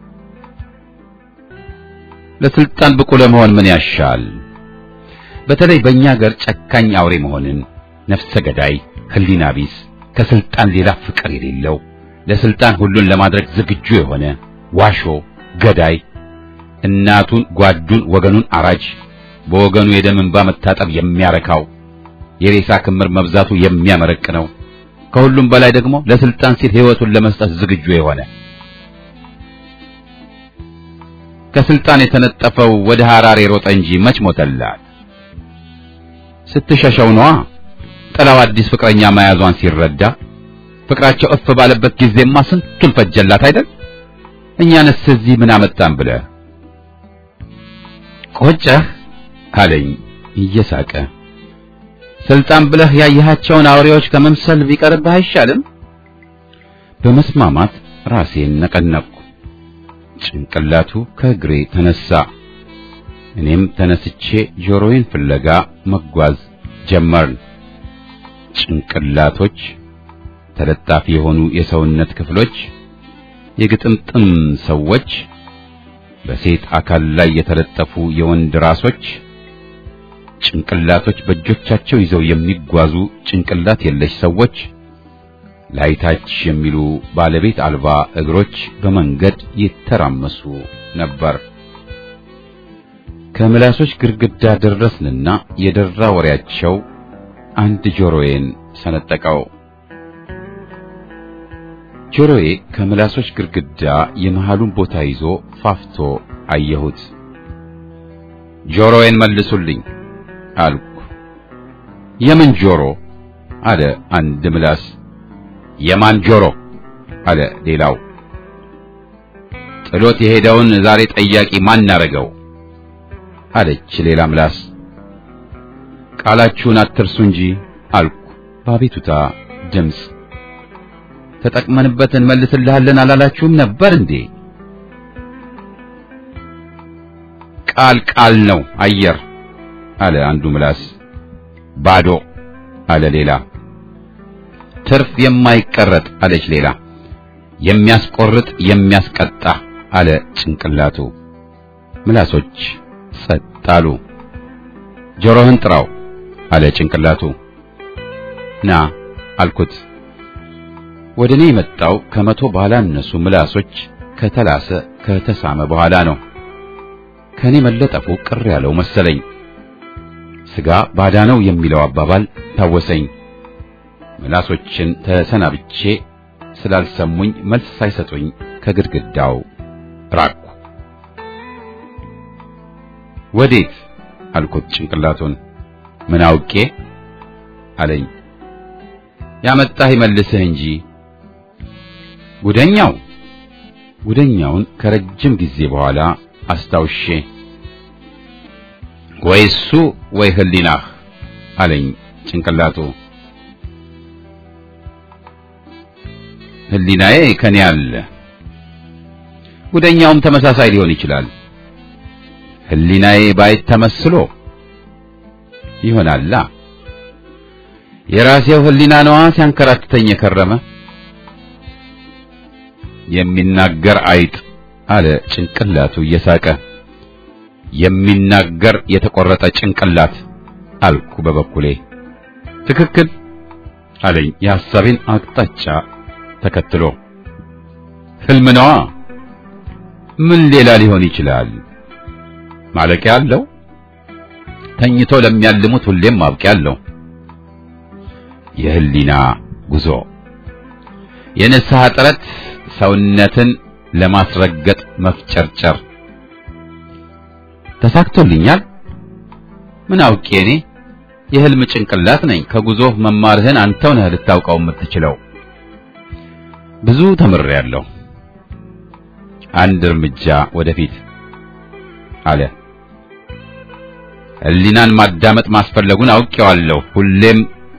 ለስልጣን ብቁ ለመሆን ምን ያሻል? በተለይ በእኛ ሀገር ጨካኝ አውሬ መሆንን፣ ነፍሰ ገዳይ፣ ህሊና ቢስ፣ ከስልጣን ሌላ ፍቅር የሌለው ለስልጣን ሁሉን ለማድረግ ዝግጁ የሆነ ዋሾ፣ ገዳይ፣ እናቱን፣ ጓዱን፣ ወገኑን አራጅ፣ በወገኑ የደም እንባ መታጠብ የሚያረካው የሬሳ ክምር መብዛቱ የሚያመረቅ ነው። ከሁሉም በላይ ደግሞ ለስልጣን ሲል ህይወቱን ለመስጠት ዝግጁ የሆነ ከስልጣን የተነጠፈው ወደ ሐራር የሮጠ እንጂ መች ሞተላት። ስትሸሸው ነዋ። ጥላው አዲስ ፍቅረኛ መያዟን ሲረዳ ፍቅራቸው እፍ ባለበት ጊዜማ ስንቱን ፈጀላት አይደል? እኛንስ እዚህ ምን አመጣን ብለህ ቆጨህ አለኝ እየሳቀ። ስልጣን ብለህ ያየሃቸውን አውሬዎች ከመምሰል ቢቀርብህ አይሻልም? በመስማማት ራሴን ነቀነቅኩ። ጭንቅላቱ ከእግሬ ተነሳ። እኔም ተነስቼ ጆሮዬን ፍለጋ መጓዝ ጀመርን። ጭንቅላቶች፣ ተለጣፊ የሆኑ የሰውነት ክፍሎች፣ የግጥምጥም ሰዎች፣ በሴት አካል ላይ የተለጠፉ የወንድ ራሶች፣ ጭንቅላቶች በእጆቻቸው ይዘው የሚጓዙ ጭንቅላት የለሽ ሰዎች፣ ላይታች የሚሉ ባለቤት አልባ እግሮች በመንገድ ይተራመሱ ነበር። ከምላሶች ግድግዳ ደረስንና የደራ ወሬያቸው አንድ ጆሮዬን ሰነጠቀው። ጆሮዬ ከምላሶች ግድግዳ የመሃሉን ቦታ ይዞ ፋፍቶ አየሁት። ጆሮዬን መልሱልኝ አልኩ። የምን ጆሮ? አለ አንድ ምላስ። የማን ጆሮ? አለ ሌላው። ጥሎት የሄደውን ዛሬ ጠያቂ ማን አረገው? አለች ሌላ ምላስ። ቃላችሁን አትርሱ እንጂ አልኩ በአቤቱታ ድምፅ። ተጠቅመንበት እንመልስልሃለን አላላችሁም ነበር እንዴ? ቃል ቃል ነው አየር አለ አንዱ ምላስ። ባዶ አለ ሌላ። ትርፍ የማይቀረጥ አለች ሌላ። የሚያስቆርጥ የሚያስቀጣ አለ ጭንቅላቱ። ምላሶች ጸጥ አሉ። ጆሮህን ጥራው አለ ጭንቅላቱ። ና አልኩት። ወደ እኔ የመጣው ከመቶ ባላነሱ ምላሶች ከተላሰ ከተሳመ በኋላ ነው። ከኔ መለጠፉ ቅር ያለው መሰለኝ። ስጋ ባዳ ነው የሚለው አባባል ታወሰኝ። ምላሶችን ተሰናብቼ ስላልሰሙኝ መልስ ሳይሰጡኝ ከግድግዳው ራቅኩ። ወዴት አልኩት ጭንቅላቱን። ምን አውቄ አለኝ። ያመጣህ ይመልስህ እንጂ ጉደኛው ጉደኛውን ከረጅም ጊዜ በኋላ አስታውሼ ወይ እሱ ወይ ህሊናህ አለኝ ጭንቅላቱ። ህሊናዬ ከኔ አለ። ጉደኛውም ተመሳሳይ ሊሆን ይችላል። ህሊናዬ ባይት ተመስሎ ይሆናላ። የራሴው ህሊና ነዋ ሲያንከራትተኝ የከረመ የሚናገር አይጥ አለ ጭንቅላቱ እየሳቀ። የሚናገር የተቆረጠ ጭንቅላት አልኩ በበኩሌ። ትክክል አለኝ የሐሳቤን አቅጣጫ ተከትሎ። ህልም ነዋ። ምን ሌላ ሊሆን ይችላል? ማለቂያ አለው። ተኝቶ ለሚያልሙት ሁሌም ማብቂያ አለው። የህሊና ጉዞ የንስሐ ጥረት ሰውነትን ለማስረገጥ መፍጨርጨር ተሳክቶልኛል። ምን አውቄ እኔ የህልም ጭንቅላት ነኝ። ከጉዞህ መማርህን አንተው ነህ ልታውቀው የምትችለው። ብዙ ተምሬያለሁ። አንድ እርምጃ ወደፊት አለ። ህሊናን ማዳመጥ ማስፈለጉን አውቄዋለሁ። ሁሌም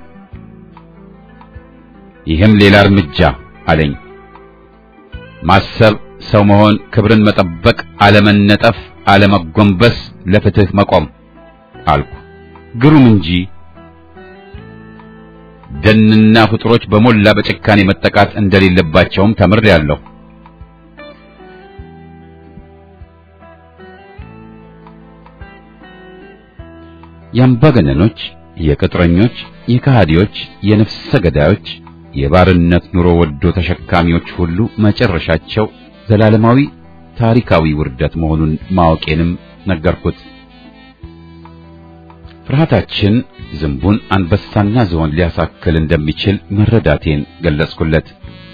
ይህም ሌላ እርምጃ አለኝ። ማሰብ፣ ሰው መሆን፣ ክብርን መጠበቅ፣ አለመነጠፍ፣ አለመጎንበስ፣ ለፍትህ መቆም አልኩ። ግሩም እንጂ ደንና ፍጡሮች በሞላ በጭካኔ መጠቃት እንደሌለባቸውም ተምሬያለሁ። የአምባገነኖች፣ የቅጥረኞች፣ የከሃዲዎች፣ የነፍሰ ገዳዮች፣ የባርነት ኑሮ ወዶ ተሸካሚዎች ሁሉ መጨረሻቸው ዘላለማዊ ታሪካዊ ውርደት መሆኑን ማወቄንም ነገርኩት። ፍርሃታችን ዝንቡን አንበሳና ዝሆን ሊያሳክል እንደሚችል መረዳቴን ገለጽኩለት።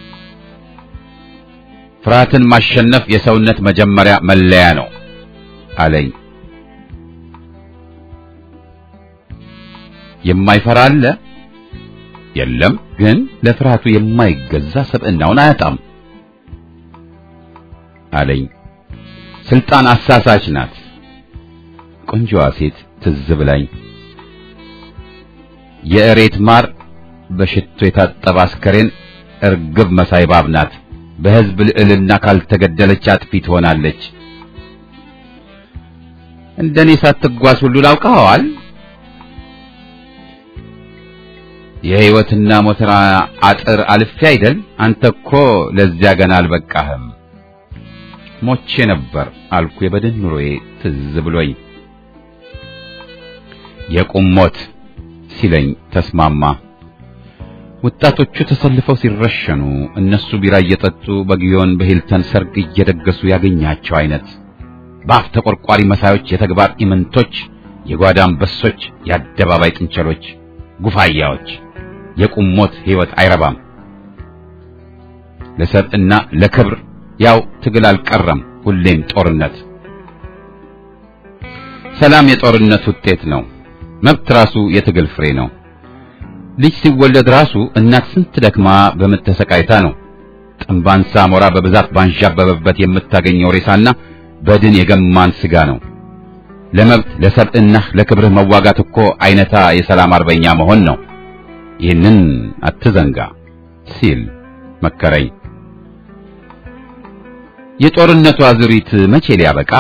ፍርሃትን ማሸነፍ የሰውነት መጀመሪያ መለያ ነው አለኝ። የማይፈራ አለ? የለም፣ ግን ለፍርሃቱ የማይገዛ ሰብዕናውን አያጣም አለኝ። ስልጣን አሳሳች ናት። ቆንጆዋ ሴት ትዝ ብላኝ የእሬት ማር በሽቶ የታጠበ አስከሬን እርግብ መሳይ እባብ ናት። በሕዝብ ልዕልና ካልተገደለች አጥፊ ትሆናለች። እንደኔ ሳትጓዝ ሁሉ ላውቀዋል። የሕይወትና ሞትና አጥር አልፌ አይደል? አንተ እኮ ለዚያ ገና አልበቃህም። ሞቼ ነበር አልኩ የበድን ኑሮዬ ትዝ ብሎኝ። የቁም ሞት ሲለኝ ተስማማ። ወጣቶቹ ተሰልፈው ሲረሸኑ እነሱ ቢራ እየጠጡ በጊዮን በሂልተን ሰርግ እየደገሱ ያገኛቸው አይነት በአፍ ተቆርቋሪ መሳዮች፣ የተግባር ኢምንቶች፣ የጓዳ አንበሶች፣ የአደባባይ ጥንቸሎች፣ ጉፋያዎች። የቁም ሞት ሕይወት አይረባም። ለሰብዕና ለክብር ያው ትግል አልቀረም፣ ሁሌም ጦርነት። ሰላም የጦርነት ውጤት ነው። መብት ራሱ የትግል ፍሬ ነው። ልጅ ሲወለድ ራሱ እናት ስንት ደክማ በምጥ ተሰቃይታ ነው ጥንባንሳ ሞራ በብዛት ባንዣበበበት የምታገኘው ሬሳና በድን የገማን ስጋ ነው። ለመብት ለሰብዕናህ ለክብርህ መዋጋት እኮ አይነታ የሰላም አርበኛ መሆን ነው። ይህንን አትዘንጋ ሲል መከረኝ። የጦርነቱ አዙሪት መቼ ሊያበቃ?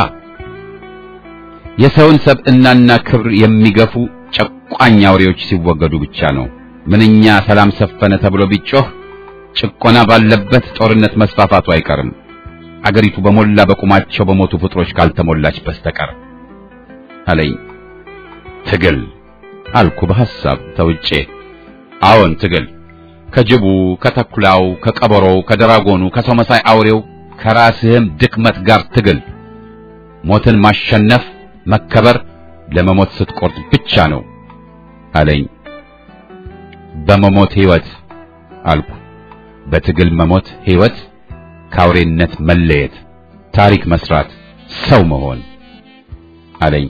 የሰውን ሰብዕናና ክብር የሚገፉ ጨቋኝ አውሬዎች ሲወገዱ ብቻ ነው። ምንኛ ሰላም ሰፈነ ተብሎ ቢጮህ ጭቆና ባለበት ጦርነት መስፋፋቱ አይቀርም። አገሪቱ በሞላ በቁማቸው በሞቱ ፍጥሮች ካልተሞላች በስተቀር አለኝ። ትግል አልኩ በሐሳብ ተውጬ። አዎን ትግል፣ ከጅቡ፣ ከተኩላው፣ ከቀበሮው፣ ከደራጎኑ፣ ከሰው መሳይ አውሬው ከራስህም ድክመት ጋር ትግል። ሞትን ማሸነፍ መከበር ለመሞት ስትቆርጥ ብቻ ነው አለኝ። በመሞት ሕይወት አልኩ። በትግል መሞት ሕይወት፣ ከአውሬነት መለየት፣ ታሪክ መስራት፣ ሰው መሆን አለኝ።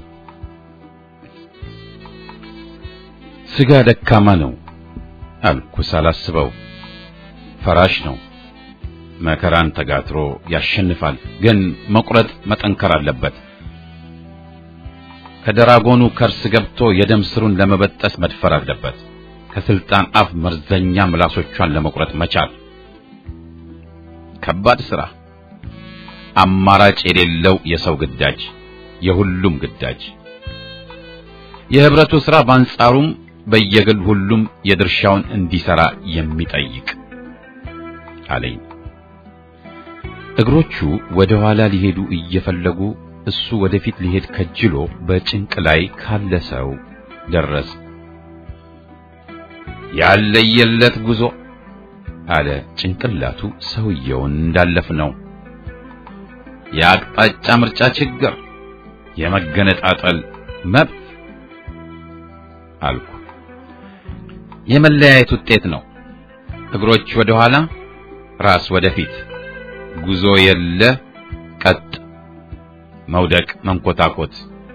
ስጋ ደካማ ነው አልኩ ሳላስበው። ፈራሽ ነው። መከራን ተጋትሮ ያሸንፋል። ግን መቁረጥ መጠንከር አለበት። ከደራጎኑ ከርስ ገብቶ የደም ስሩን ለመበጠስ መድፈር አለበት። ከስልጣን አፍ መርዘኛ ምላሶቿን ለመቁረጥ መቻል። ከባድ ሥራ፣ አማራጭ የሌለው የሰው ግዳጅ፣ የሁሉም ግዳጅ። የህብረቱ ሥራ በአንጻሩም በየግል ሁሉም የድርሻውን እንዲሰራ የሚጠይቅ አለኝ። እግሮቹ ወደ ኋላ ሊሄዱ እየፈለጉ እሱ ወደፊት ሊሄድ ከጅሎ በጭንቅ ላይ ካለ ሰው ደረስ። ያለየለት ጉዞ አለ ጭንቅላቱ ሰውየውን እንዳለፍ ነው። የአቅጣጫ ምርጫ ችግር፣ የመገነጣጠል መብት አልኩ። የመለያየት ውጤት ነው። እግሮች ወደ ኋላ፣ ራስ ወደፊት፣ ጉዞ የለ ቀጥ፣ መውደቅ፣ መንኮታኮት።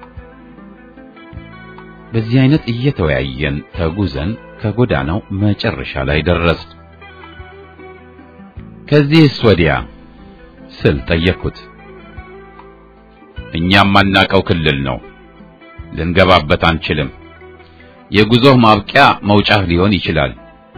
በዚህ አይነት እየተወያየን ተጉዘን ከጎዳናው መጨረሻ ላይ ደረስ። ከዚህስ ወዲያ ስል ጠየቅኩት። እኛም ማናቀው ክልል ነው፣ ልንገባበት አንችልም። የጉዞህ ማብቂያ መውጫህ ሊሆን ይችላል።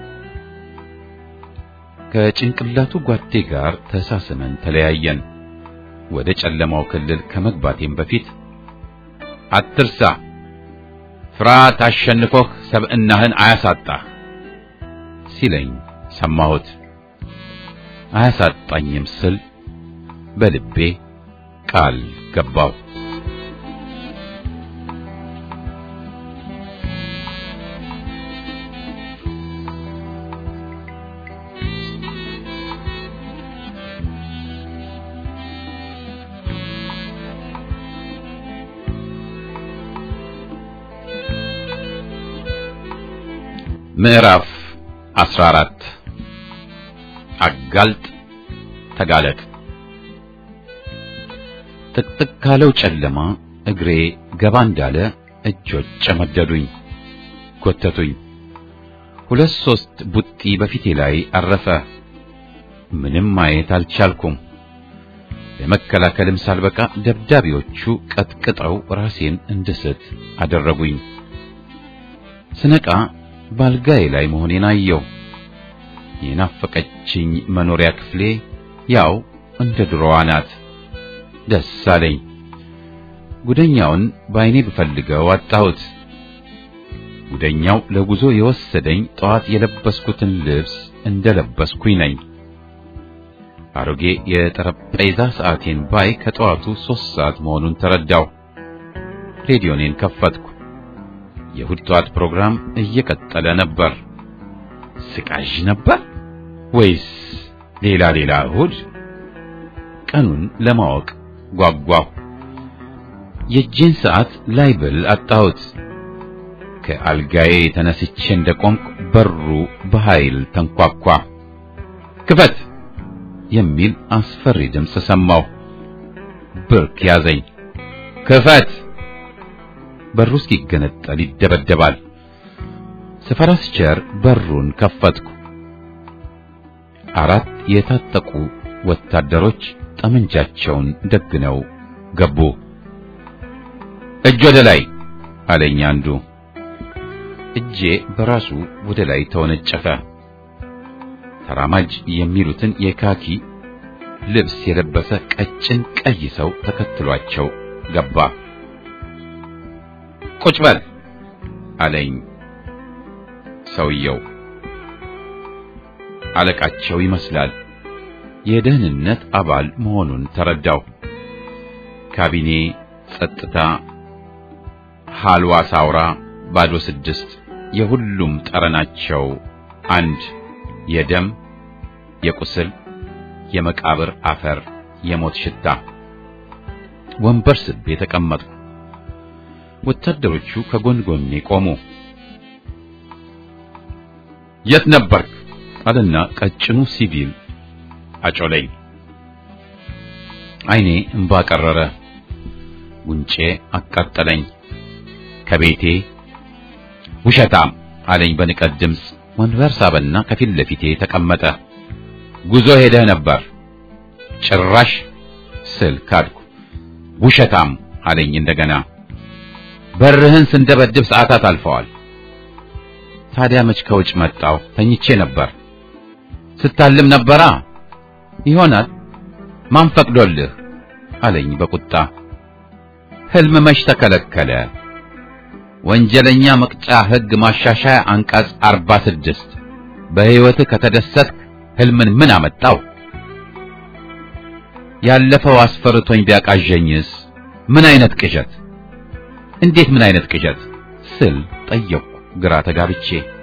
ከጭንቅላቱ ጓዴ ጋር ተሳስመን ተለያየን። ወደ ጨለማው ክልል ከመግባቴም በፊት አትርሳ፣ ፍርሃት አሸንፎህ ሰብዕናህን አያሳጣህ ሲለኝ ሰማሁት። አያሳጣኝም ስል በልቤ ቃል ገባው። ምዕራፍ 14 አጋልጥ ተጋለጥ። ጥቅጥቅ ካለው ጨለማ እግሬ ገባ እንዳለ እጆች ጨመደዱኝ፣ ጎተቱኝ። ሁለት ሶስት ቡጢ በፊቴ ላይ አረፈ። ምንም ማየት አልቻልኩም። ለመከላከልም ሳልበቃ ደብዳቤዎቹ ቀጥቅጠው ራሴን እንድስት አደረጉኝ። ስነቃ ባልጋዬ ላይ መሆኔን አየው። የናፈቀችኝ መኖሪያ ክፍሌ ያው እንደ ድሮዋ ናት። ደስ አለኝ። ጉደኛውን በዓይኔ ብፈልገው አጣሁት። ጉደኛው ለጉዞ የወሰደኝ ጠዋት የለበስኩትን ልብስ እንደለበስኩኝ ነኝ። አሮጌ የጠረጴዛ ሰዓቴን ባይ ከጠዋቱ ሦስት ሰዓት መሆኑን ተረዳው። ሬዲዮኔን ከፈትኩ። የእሁድ ጠዋት ፕሮግራም እየቀጠለ ነበር። ስቃዥ ነበር ወይስ ሌላ ሌላ እሁድ? ቀኑን ለማወቅ ጓጓሁ። የእጄን ሰዓት ላይ ብል አጣሁት። ከአልጋዬ ተነስቼ እንደቆምኩ በሩ በኃይል ተንኳኳ። ክፈት የሚል አስፈሪ ድምፅ ሰማሁ። ብርክ ያዘኝ። ክፈት! በሩ እስኪገነጠል ይደበደባል። ስፈራ ስቸር በሩን ከፈትኩ። አራት የታጠቁ ወታደሮች ጠመንጃቸውን ደግነው ገቡ። እጅ ወደ ላይ አለኝ አንዱ። እጄ በራሱ ወደ ላይ ተወነጨፈ። ተራማጅ የሚሉትን የካኪ ልብስ የለበሰ ቀጭን ቀይ ሰው ተከትሏቸው ገባ። ቁጭ በል አለኝ ሰውየው። አለቃቸው ይመስላል። የደህንነት አባል መሆኑን ተረዳው። ካቢኔ፣ ጸጥታ፣ ሐልዋ ሳውራ፣ ባዶ ስድስት የሁሉም ጠረናቸው አንድ የደም፣ የቁስል፣ የመቃብር አፈር፣ የሞት ሽታ። ወንበር ስቤ ተቀመጥኩ። ወታደሮቹ ከጎን ጎኔ ቆሙ። የት ነበርክ? አለና ቀጭኑ ሲቪል አጮለኝ። ዓይኔ እንባ ቀረረ፣ ጉንጬ አቃጠለኝ። ከቤቴ ውሸታም አለኝ በንቀት ድምፅ። ወንበር ሳበና ከፊት ለፊቴ ተቀመጠ። ጉዞ ሄደህ ነበር? ጭራሽ ስል ካድኩ። ውሸታም አለኝ እንደገና። በርህን ስንደበድብ ሰዓታት አልፈዋል። ታዲያ መች ከውጭ መጣው? ተኝቼ ነበር። ስታልም ነበራ? ይሆናል። ማን ፈቅዶልህ? አለኝ በቁጣ። ህልም መች ተከለከለ? ወንጀለኛ መቅጫ ሕግ ማሻሻያ አንቀጽ 46 በሕይወትህ ከተደሰትክ ህልምን ምን አመጣው? ያለፈው አስፈርቶኝ ቢያቃዠኝስ? ምን አይነት ቅዠት? እንዴት ምን አይነት ቅዠት ስል ጠየቅኩ ግራ ተጋብቼ።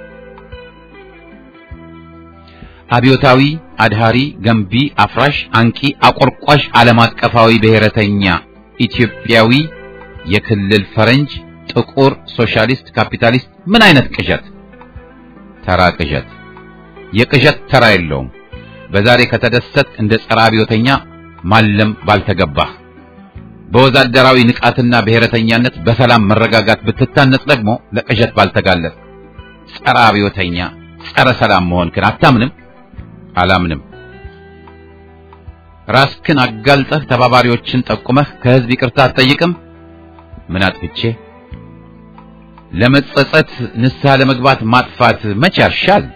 አብዮታዊ፣ አድሃሪ፣ ገንቢ፣ አፍራሽ፣ አንቂ፣ አቆርቋሽ፣ ዓለም አቀፋዊ፣ ብሔረተኛ፣ ኢትዮጵያዊ፣ የክልል ፈረንጅ፣ ጥቁር፣ ሶሻሊስት፣ ካፒታሊስት ምን አይነት ቅዠት? ተራ ቅዠት። የቅዠት ተራ የለውም። በዛሬ ከተደሰት እንደ ጸረ አብዮተኛ ማለም ባልተገባህ በወዛደራዊ ንቃትና ብሔረተኛነት በሰላም መረጋጋት ብትታነጽ ደግሞ ለቅዠት ባልተጋለጥ ጸረ አብዮተኛ ጸረ ሰላም መሆንክን አታምንም? አላምንም። ራስክን አጋልጠህ ተባባሪዎችን ጠቁመህ ከህዝብ ይቅርታ አትጠይቅም? ምን አጥፍቼ? ለመጸጸት ንስሐ ለመግባት ማጥፋት መቼ ያርሻል?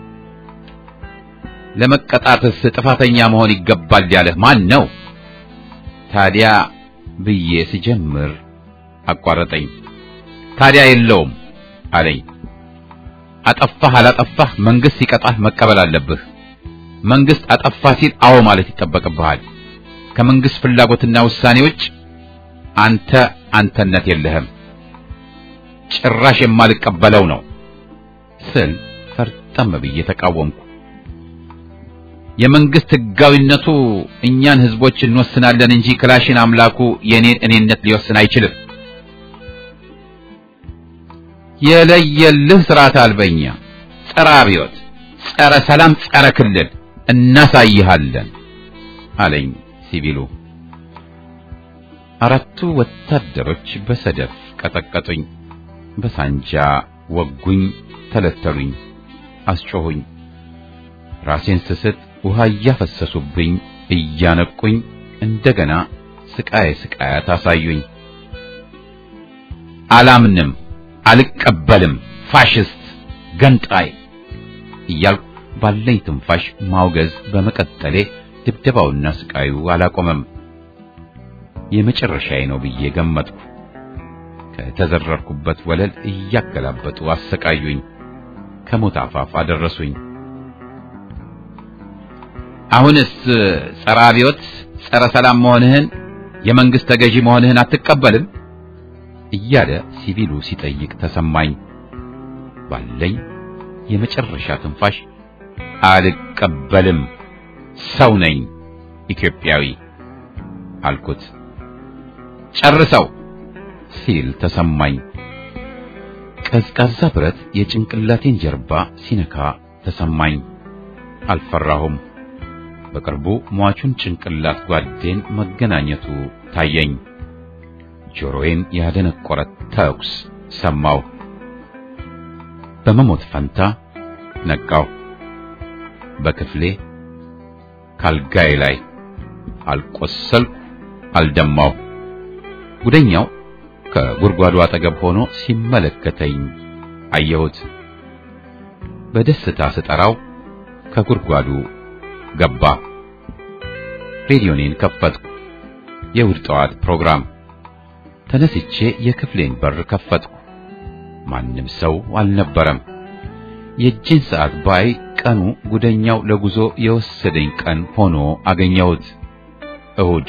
ለመቀጣትስ ጥፋተኛ መሆን ይገባል ያለህ ማን ነው? ታዲያ ብዬ ስጀምር አቋረጠኝ። ታዲያ የለውም አለኝ። አጠፋህ አላጠፋህ መንግስት ሲቀጣህ መቀበል አለብህ። መንግስት አጠፋ ሲል አዎ ማለት ይጠበቅብሃል። ከመንግስት ፍላጎትና ውሳኔ ውጭ አንተ አንተነት የለህም። ጭራሽ የማልቀበለው ነው ስል ፈርጠም ብዬ ተቃወምኩ። የመንግስት ህጋዊነቱ እኛን ህዝቦች እንወስናለን እንጂ ክላሽን አምላኩ የኔን እኔነት ሊወስን አይችልም። የለየልህ ስርዓት አልበኛ፣ ጸረ አብዮት፣ ጸረ ሰላም፣ ጸረ ክልል እናሳይሃለን አለኝ ሲቪሉ። አራቱ ወታደሮች በሰደፍ ቀጠቀጡኝ፣ በሳንጃ ወጉኝ፣ ተለተሉኝ፣ አስጮሁኝ። ራሴን ስስት ውሃ እያፈሰሱብኝ እያነቁኝ እንደገና ስቃይ ስቃያት አሳዩኝ። አላምንም፣ አልቀበልም፣ ፋሽስት፣ ገንጣይ እያልኩ ባለኝ ትንፋሽ ማውገዝ በመቀጠሌ ድብደባውና ስቃዩ አላቆመም። የመጨረሻዬ ነው ብዬ ገመትኩ። ከተዘረርኩበት ወለል እያገላበጡ አሰቃዩኝ፣ ከሞት አፋፍ አደረሱኝ። አሁንስ ጸረ አብዮት፣ ጸረ ሰላም መሆንህን የመንግስት ተገዢ መሆንህን አትቀበልም እያለ ሲቪሉ ሲጠይቅ ተሰማኝ። ባለኝ የመጨረሻ ትንፋሽ አልቀበልም፣ ሰው ነኝ፣ ኢትዮጵያዊ አልኩት። ጨርሰው ሲል ተሰማኝ። ቀዝቃዛ ብረት የጭንቅላቴን ጀርባ ሲነካ ተሰማኝ። አልፈራሁም። በቅርቡ ሟቹን ጭንቅላት ጓዴን መገናኘቱ ታየኝ። ጆሮዬን ያደነቆረ ተኩስ ሰማሁ። በመሞት ፈንታ ነቃው። በክፍሌ ካልጋዬ ላይ አልቆሰልኩ፣ አልደማው። ጉደኛው ከጉድጓዱ አጠገብ ሆኖ ሲመለከተኝ አየሁት። በደስታ ስጠራው ከጉድጓዱ ገባ። ሬዲዮኔን ከፈትኩ። የእሑድ ጠዋት ፕሮግራም። ተነስቼ የክፍሌን በር ከፈትኩ። ማንም ሰው አልነበረም። የእጄን ሰዓት ባይ ቀኑ ጉደኛው ለጉዞ የወሰደኝ ቀን ሆኖ አገኘሁት። እሑድ።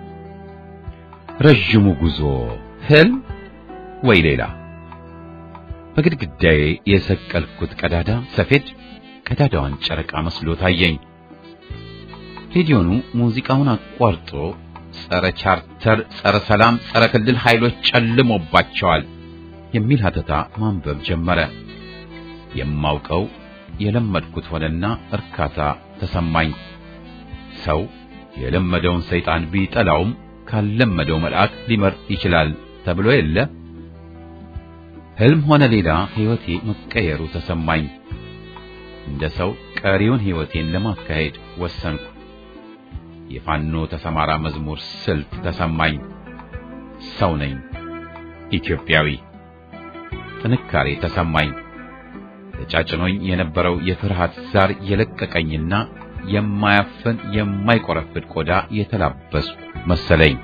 ረዥሙ ጉዞ ህልም ወይ ሌላ? በግድግዳዬ የሰቀልኩት ቀዳዳ ሰፌድ ቀዳዳዋን ጨረቃ መስሎ ታየኝ። ሬዲዮኑ ሙዚቃውን አቋርጦ ጸረ ቻርተር፣ ጸረ ሰላም፣ ጸረ ክልል ኃይሎች ጨልሞባቸዋል የሚል ሀተታ ማንበብ ጀመረ። የማውቀው የለመድኩት ሆነና እርካታ ተሰማኝ። ሰው የለመደውን ሰይጣን ቢጠላውም ካለመደው መልአክ ሊመርጥ ይችላል ተብሎ የለ። ህልም ሆነ ሌላ ሕይወቴ መቀየሩ ተሰማኝ። እንደ ሰው ቀሪውን ሕይወቴን ለማካሄድ ወሰንኩ። የፋኖ ተሰማራ መዝሙር ስልት ተሰማኝ። ሰው ነኝ፣ ኢትዮጵያዊ። ጥንካሬ ተሰማኝ። ተጫጭኖኝ የነበረው የፍርሃት ዛር የለቀቀኝና የማያፍን የማይቆረፍድ ቆዳ የተላበስኩ መሰለኝ።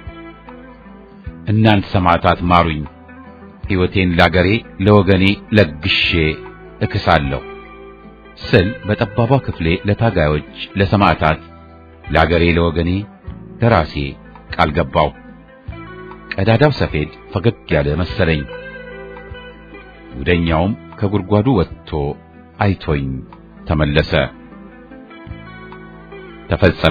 እናንት ሰማዕታት ማሩኝ፣ ሕይወቴን ላገሬ ለወገኔ ለግሼ እክሳለሁ ስል በጠባቧ ክፍሌ ለታጋዮች፣ ለሰማዕታት፣ ለአገሬ፣ ለወገኔ ለራሴ ቃል ገባው። ቀዳዳው ሰፌድ ፈገግ ያለ መሰለኝ። ጉደኛውም ከጉድጓዱ ወጥቶ አይቶኝ ተመለሰ። ተፈጸመ።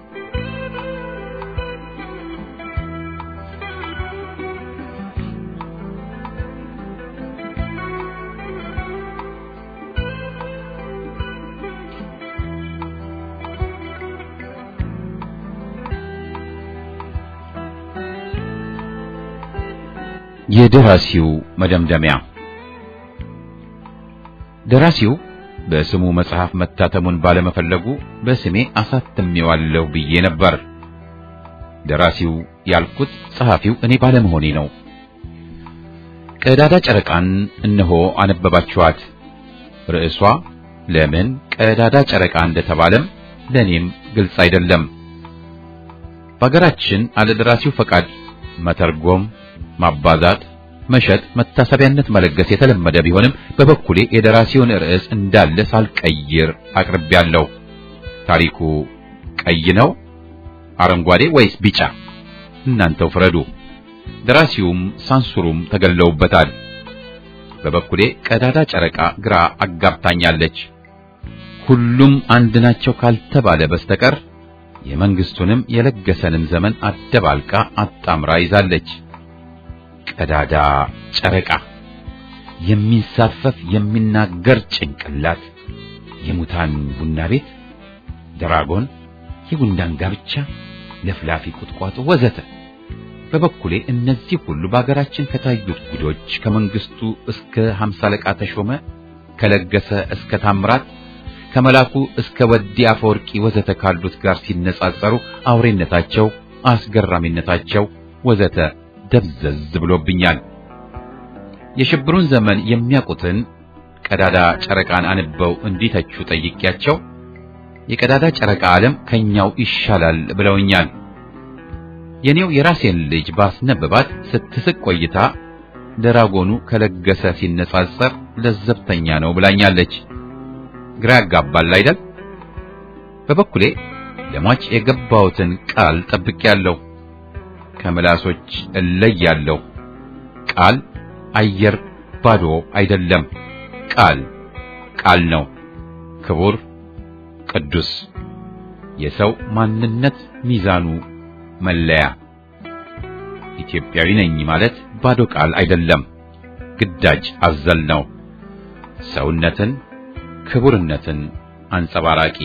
የደራሲው መደምደሚያ ደራሲው በስሙ መጽሐፍ መታተሙን ባለመፈለጉ በስሜ አሳትሜዋለሁ ብዬ ነበር። ደራሲው ያልኩት ጸሐፊው እኔ ባለመሆኔ ነው። ቀዳዳ ጨረቃን እነሆ አነበባችኋት። ርዕሷ ለምን ቀዳዳ ጨረቃ እንደተባለም ለእኔም ግልጽ አይደለም። በአገራችን አለ ደራሲው ፈቃድ መተርጎም ማባዛት፣ መሸጥ፣ መታሰቢያነት መለገስ የተለመደ ቢሆንም በበኩሌ የደራሲውን ርዕስ እንዳለ ሳልቀይር አቅርቤያለሁ። ታሪኩ ቀይ ነው፣ አረንጓዴ ወይስ ቢጫ? እናንተው ፍረዱ። ደራሲውም ሳንሱሩም ተገለውበታል። በበኩሌ ቀዳዳ ጨረቃ ግራ አጋብታኛለች። ሁሉም አንድ ናቸው ካልተባለ በስተቀር የመንግስቱንም የለገሰንም ዘመን አደባልቃ አጣምራ ይዛለች። ቀዳዳ ጨረቃ የሚንሳፈፍ የሚናገር ጭንቅላት፣ የሙታን ቡና ቤት፣ ድራጎን፣ የጉንዳን ጋብቻ፣ ለፍላፊ ቁጥቋጦ ወዘተ። በበኩሌ እነዚህ ሁሉ በአገራችን ከታዩት ጉዶች ከመንግስቱ እስከ ሀምሳ አለቃ ተሾመ፣ ከለገሰ እስከ ታምራት፣ ከመላኩ እስከ ወዲ አፈወርቂ ወዘተ ካሉት ጋር ሲነጻጸሩ አውሬነታቸው፣ አስገራሚነታቸው ወዘተ ደብዘዝ ብሎብኛል። የሽብሩን ዘመን የሚያውቁትን ቀዳዳ ጨረቃን አንበው እንዲተቹ ጠይቄያቸው የቀዳዳ ጨረቃ ዓለም ከኛው ይሻላል ብለውኛል። የኔው የራሴን ልጅ ባስነብባት ስትስቅ ቆይታ ደራጎኑ ከለገሰ ሲነጻጸር ለዘብተኛ ነው ብላኛለች። ግራ ያጋባል አይደል? በበኩሌ ለሟች የገባሁትን ቃል ጠብቄያለሁ። ከምላሶች እለያለሁ። ቃል አየር ባዶ አይደለም። ቃል ቃል ነው፣ ክቡር ቅዱስ፣ የሰው ማንነት ሚዛኑ መለያ። ኢትዮጵያዊ ነኝ ማለት ባዶ ቃል አይደለም፣ ግዳጅ አዘል ነው። ሰውነትን፣ ክቡርነትን አንጸባራቂ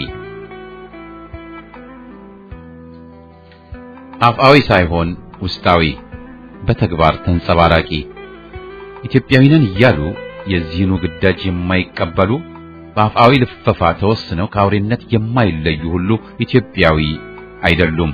አፍአዊ ሳይሆን ውስጣዊ በተግባር ተንጸባራቂ ኢትዮጵያዊ ነን እያሉ የዚህኑ ግዳጅ የማይቀበሉ በአፍአዊ ልፈፋ ተወስነው ከአውሬነት የማይለዩ ሁሉ ኢትዮጵያዊ አይደሉም።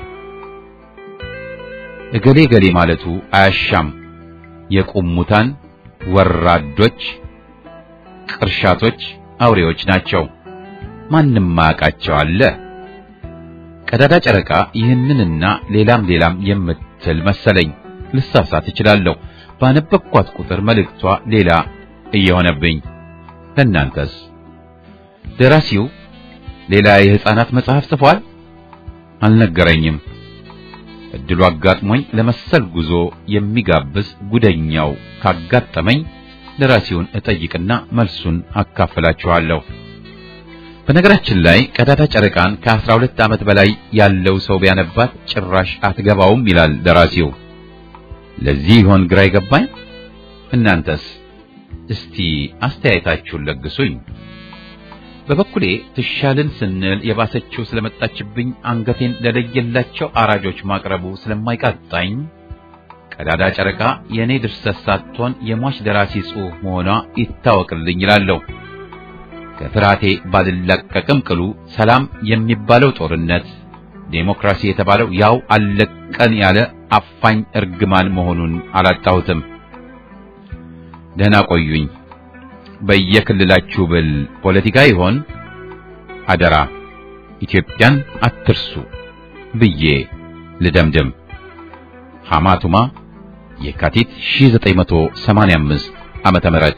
እገሌ ገሌ ማለቱ አያሻም። የቁሙታን ወራዶች፣ ቅርሻቶች፣ አውሬዎች ናቸው። ማንም ማያውቃቸው አለ። ቀዳዳ ጨረቃ ይህንንና ሌላም ሌላም የምትል መሰለኝ። ልሳሳት እችላለሁ። ባነበብኳት ቁጥር መልእክቷ ሌላ እየሆነብኝ። ለእናንተስ? ደራሲው ሌላ የሕፃናት መጽሐፍ ጽፏል? አልነገረኝም። እድሉ አጋጥሞኝ ለመሰል ጉዞ የሚጋብዝ ጉደኛው ካጋጠመኝ ደራሲውን እጠይቅና መልሱን አካፍላችኋለሁ። በነገራችን ላይ ቀዳዳ ጨረቃን ከአስራ ሁለት ዓመት በላይ ያለው ሰው ቢያነባት ጭራሽ አትገባውም ይላል ደራሲው። ለዚህ ይሆን ግራ ይገባኝ። እናንተስ እስቲ አስተያየታችሁን ለግሱኝ። በበኩሌ ትሻልን ስንል የባሰችው ስለመጣችብኝ አንገቴን ለለየላቸው አራጆች ማቅረቡ ስለማይቃጣኝ ቀዳዳ ጨረቃ የእኔ ድርሰት ሳትሆን የሟች ደራሲ ጽሑፍ መሆኗ ይታወቅልኝ ይላለሁ። ከፍርሃቴ ባልላቀቅም ቅሉ ሰላም የሚባለው ጦርነት፣ ዴሞክራሲ የተባለው ያው አለቀን ያለ አፋኝ እርግማን መሆኑን አላጣሁትም። ደህና ቆዩኝ። በየክልላችሁ ብል ፖለቲካ ይሆን? አደራ ኢትዮጵያን አትርሱ ብዬ ልደምድም። ሐማቱማ የካቲት 1985 ዓመተ ምህረት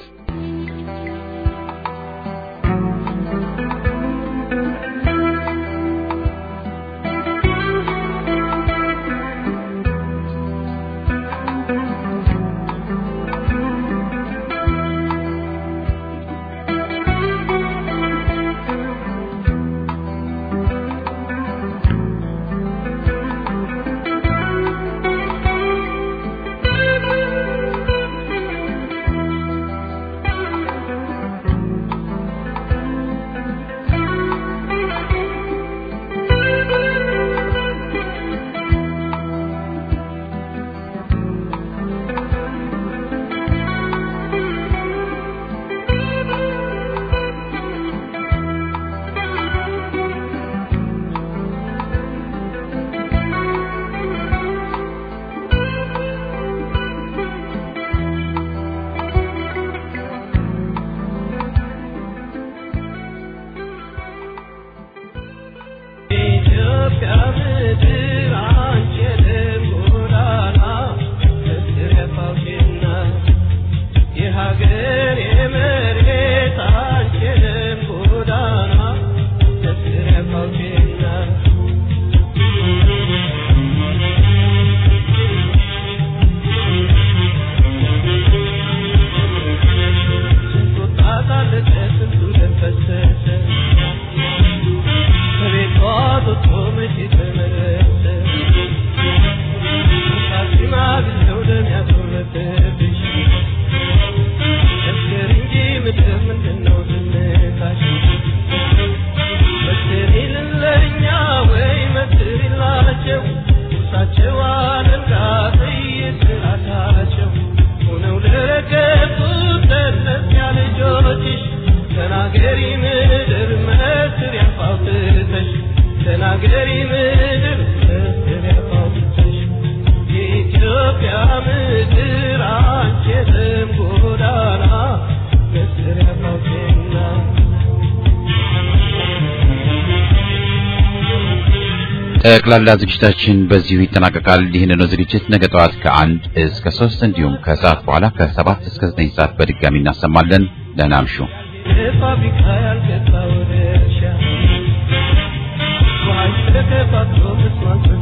ጠቅላላ ዝግጅታችን በዚሁ ይጠናቀቃል። ይህንን ዝግጅት ነገ ጠዋት ከአንድ እስከ ሶስት እንዲሁም ከሰዓት በኋላ ከሰባት እስከ ዘጠኝ ሰዓት በድጋሚ እናሰማለን። ደህና እምሹ። ፋብሪካ ያልገባ ወደ እርሻ ውሃ ስለተፋቶ መስማት